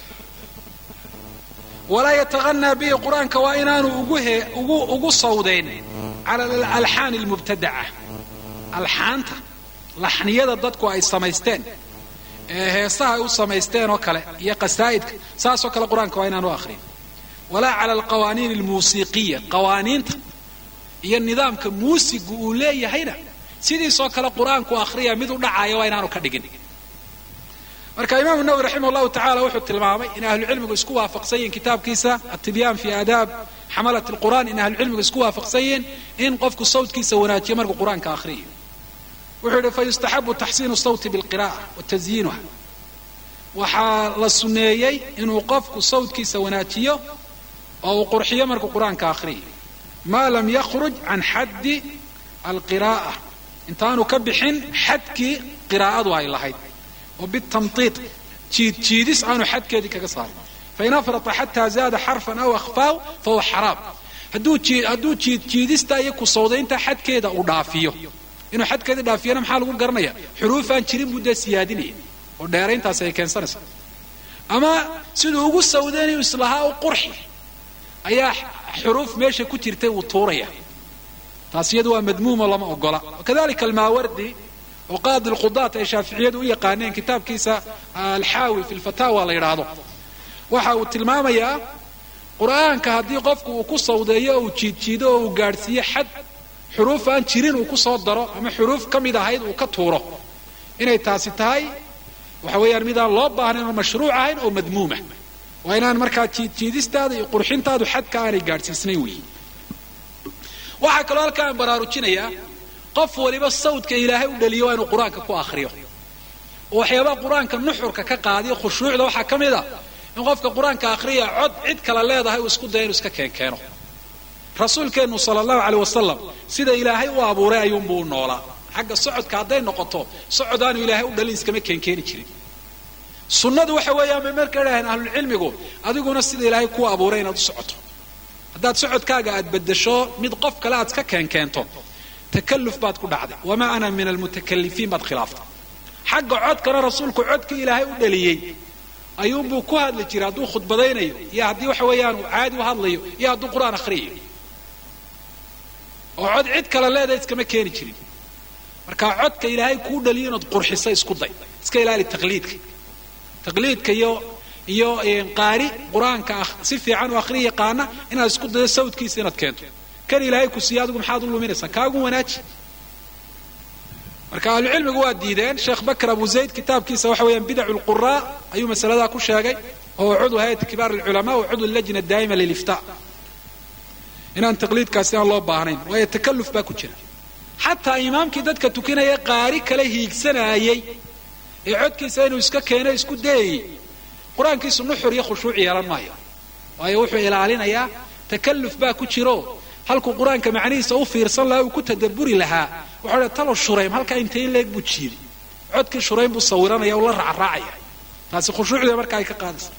walaa yataqanaa bihi qur-aanka waa inaanu ugu sawdayn cala alalxaani almubtadaca alxaanta laxniyada dadku ay samaysteen ee heesaha ay u samaysteen oo kale iyo qasaa'idka saasoo kale qur-aanka waa inaanu akhrin walaa cala alqawaaniin almuusiiqiya qawaaniinta iyo nidaamka muusigu uu leeyahayna sidiisoo kale qur-aanku akhriya mid u dhacaya waa inaanu ka dhigin marka imaamu nawowi raximah llahu tacala wuxuu tilmaamay in ahlucilmigu isku waafaqsan yihiin kitaabkiisa atibyaan fi aadaab xamalat lqur'an in ahlucilmigu isku waafaqsan yihiin in qofku sawtkiisa wanaajiyo markuu qur-aanka akhriyo wuxuu yihi fayustaxabu taxsiinu sawti bilqira'a wa tasyiinuha waxaa la sunneeyey inuu qofku sawtkiisa wanaajiyo oo uu qurxiyo markuu qur-aanka akhriyo maa lam yakhruj can xaddi alqiraa'a intaanu ka bixin xadkii qiraa'adu ay lahayd oo bitamtiid jiid jiidis aanu xadkeedii kaga saarin fain afrata xataa zaada xarfan aw akhfaaw fahuwa xaraam hadduu hadduu jiid jiidista iyo kusawdaynta xadkeeda uu dhaafiyo inuu xadkeedii dhaafiyana maxaa lagu garanaya xuruufaan jirin buu dee siyaadinaya oo dheerayntaasi ay keensanaysa ama siduu ugu sawdaynayu islahaa u qurxi ayaa xuruuf meesha ku jirtay uu tuuraya taas iyadu waa madmuumo lama ogola kadalika almaawardi oo qaadi lqudaat ay shaaficiyadu u yaqaaneen kitaabkiisa alxaawi fi lfataawa la yidhaahdo waxa uu tilmaamayaa qur'aanka haddii qofku uu ku sawdeeyo oo uu jiidjiido oo uu gaadhsiiyo xad xuruuf aan jirin uu ku soo daro ama xuruuf ka mid ahayd uu ka tuuro inay taasi tahay waxa weeyaan midaan loo baahnayn oo mashruuc ahayn oo madmuuma waa inaan markaa jiidjiidistaada iyo qurxintaadu xadka aanay gaadhsiisnayn weyi waxaa kaloo halkaa aan baraarujinayaa qof waliba sawdka ilaahay u dhaliyo waa inuu qur-aanka ku akhriyo oo waxyaabaha qur-aanka nuxurka ka qaadiyo khushuucda waxaa ka mid a in qofka qur-aanka akhriya cod cid kale leedahay uu isku daya inuu iska keenkeeno rasuulkeennu sala allahu caleyh wasalam sida ilaahay u abuuray ayuunbuu u noolaa xagga socodka hadday noqoto socod aanu ilaahay u dhalin iskama keenkeeni jirin sunnadu waxa weeyaan bay marka idhaaheen ahlulcilmigu adiguna sida ilaahay kuu abuuray inaad u socoto haddaad socodkaaga aad bedesho mid qof kale aad iska keenkeento takalluf baad ku dhacday wamaa ana min almutakalifiin baad khilaaftay xagga codkana rasuulku codkii ilaahay u dhaliyey ayuunbuu ku hadli jiray hadduu khudbadaynayo iyo haddii waxa weeyaan uu caadi u hadlayo iyo hadduu qur-aan akhriyayo oo cod cid kale leedahay iskama keeni jirin marka codka ilaahay kuu dhaliyo inaad qurxiso isku day iska ilaali taqliidka taqliidka iyo iyo qaari qur-aanka ah si fiican u akhriya yaqaana inaad isku dayo sawdkiisa inaad keento kan ilaahay ku siiya adigu maxaad u luminaysaa kaagu wanaaji marka ahlucilmigu waa diideen sheekh bakr abu zayd kitaabkiisa waxa weeyaan bidacu lquraa ayuu masaladaa ku sheegay oo cudu hayati kibaar alculamaa wa cudu lajna daa'ima lilifta inaan taqliidkaasi aan loo baahnayn waayo takalluf baa ku jira xataa imaamkii dadka tukanaya qaari kale hiigsanaayey ee codkiisa inuu iska keeno isku dayayey qur-aankiisu nuxur iyo khushuuc yeelan maayo waayo wuxuu ilaalinayaa takalluf baa ku jiro halkuu qur-aanka macnihiisa u fiirsan lahaa uu ku tadabburi lahaa wuxuu dha talo shuraym halkaa intay in leeg buu jiiday codkii shuraym buu sawiranaya u la raacraacaya taasi khushuucda marka ay ka qaadaysa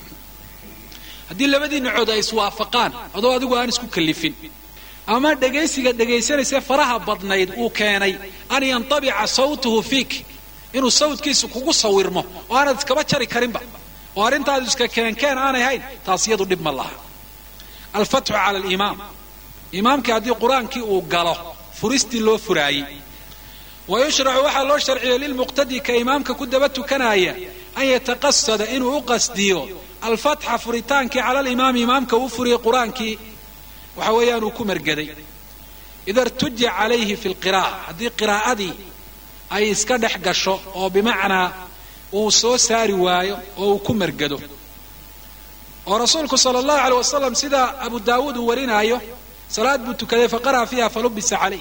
haddii labadii nacood ay iswaafaqaan adoo adigu aan isku kallifin ama dhegaysiga dhegaysanaysa faraha badnayd uu keenay an yantabica sawtuhu fiik inuu sawdkiisu kugu sawirmo oo aanad iskaba jari karinba oo arrintaadu iska keenkeen aanay hayn taas iyadu dhib ma laha alfatxu cala alimaam imaamkii haddii qur-aankii uu galo furistii loo furaayey wa yushracu waxaa loo sharciyey lilmuqtadi ka imaamka ku daba tukanaaya an yataqasada inuu u qasdiyo alfatxa furitaankii cala alimaami imaamka uu furiyey qur-aankii waxa weeyaan uu ku margaday ida irtuja calayhi fi lqira'a haddii qiraa'adii ay iska dhex gasho oo bimacnaa uu soo saari waayo oo uu ku margado oo rasuulku sala allahu aleyh wasalam sida abu daawuud uu warinaayo salaad buu tukaday faqara'a fiiha falubisa calayh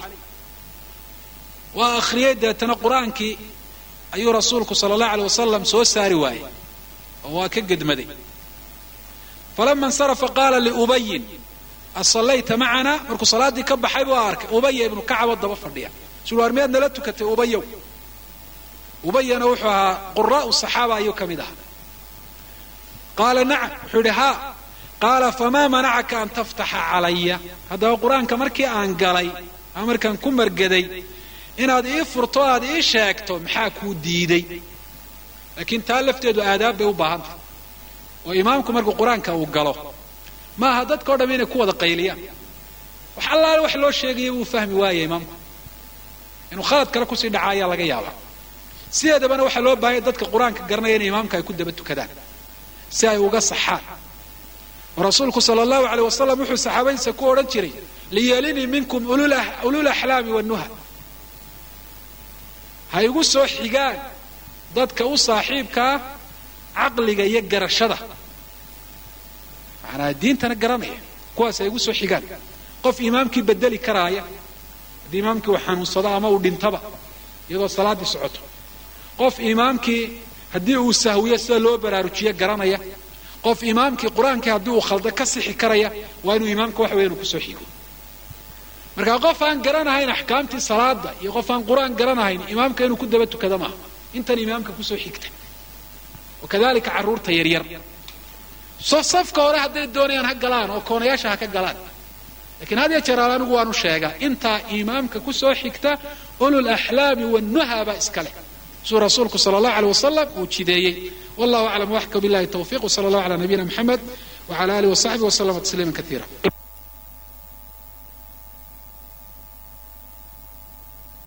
waa akhriyey deetana qur-aankii ayuu rasuulku sala allahu aleyh wasalam soo saari waayey oo waa ka gedmaday falama insarafa qaala liubayin asallayta macana markuu salaaddii ka baxay buu arkay ubaya ibnu kacabo daba fadhiya suu waar miyaad nala tukatay ubayow ubayana wuxuu ahaa quraa'u saxaaba ayuu ka mid ahaa qaala nacam wuxuu yidhi haa qaala famaa manacaka an taftaxa calaya haddaba qur-aanka markii aan galay ama markaan ku margaday inaad ii furto aad ii sheegto maxaa kuu diiday laakiin taa lafteedu aadaab bay u baahan tahay oo imaamku markuu qur-aanka uu galo maaha dadka o dham inay ku wada qayliyaan wax allaale wax loo sheegaya wuu fahmi waaya imaamku inuu khalad kale kusii dhaca ayaa laga yaabaa sideedabana waxaa loo baahanya dadka qur-aanka garanaya inay imaamka ay ku daba tukadaan si ay uga saxaan oo rasuulku sala allahu aleyh wasalam wuxuu saxaabadiisa ku odhan jiray liyelinii minkum ulul axlaami wannuha ha igu soo xigaan dadka u saaxiibkaa caqliga iyo garashada manaa diintana garanaya kuwaas ay igu soo xigaan qof imaamkii bedeli karaaya haddii imaamkii uu xanuunsado ama uu dhintaba iyadoo salaaddii socoto qof imaamkii haddii uu sahwiyo sida loo baraarujiyo garanaya qof imaamkii qur-aankii haddii uu khaldo ka sixi karaya waa inuu imaamka waxa weya inu kusoo xigo marka qof aan garanahayn axkaamtii salaada iyo qof aan qur-aan garanahayn imaamka inuu ku daba tukado maaha intan imaamka kusoo xigta wakadalika carruurta yaryar so safka hore hadday doonayaan ha galaan oo koonayaasha ha ka galaan lakiin had ya jeer al anigu waanu sheegaa intaa imaamka kusoo xigta ulul axlaami wannuha baa iska leh suu rasuulku sala allahu aleyh wasalam uu jideeyey wallahu aclam waxka billahi tawfiq wsala allahu ala nabiyina mxamed wcala alihi wasaxbihi waslama tasliima kaiira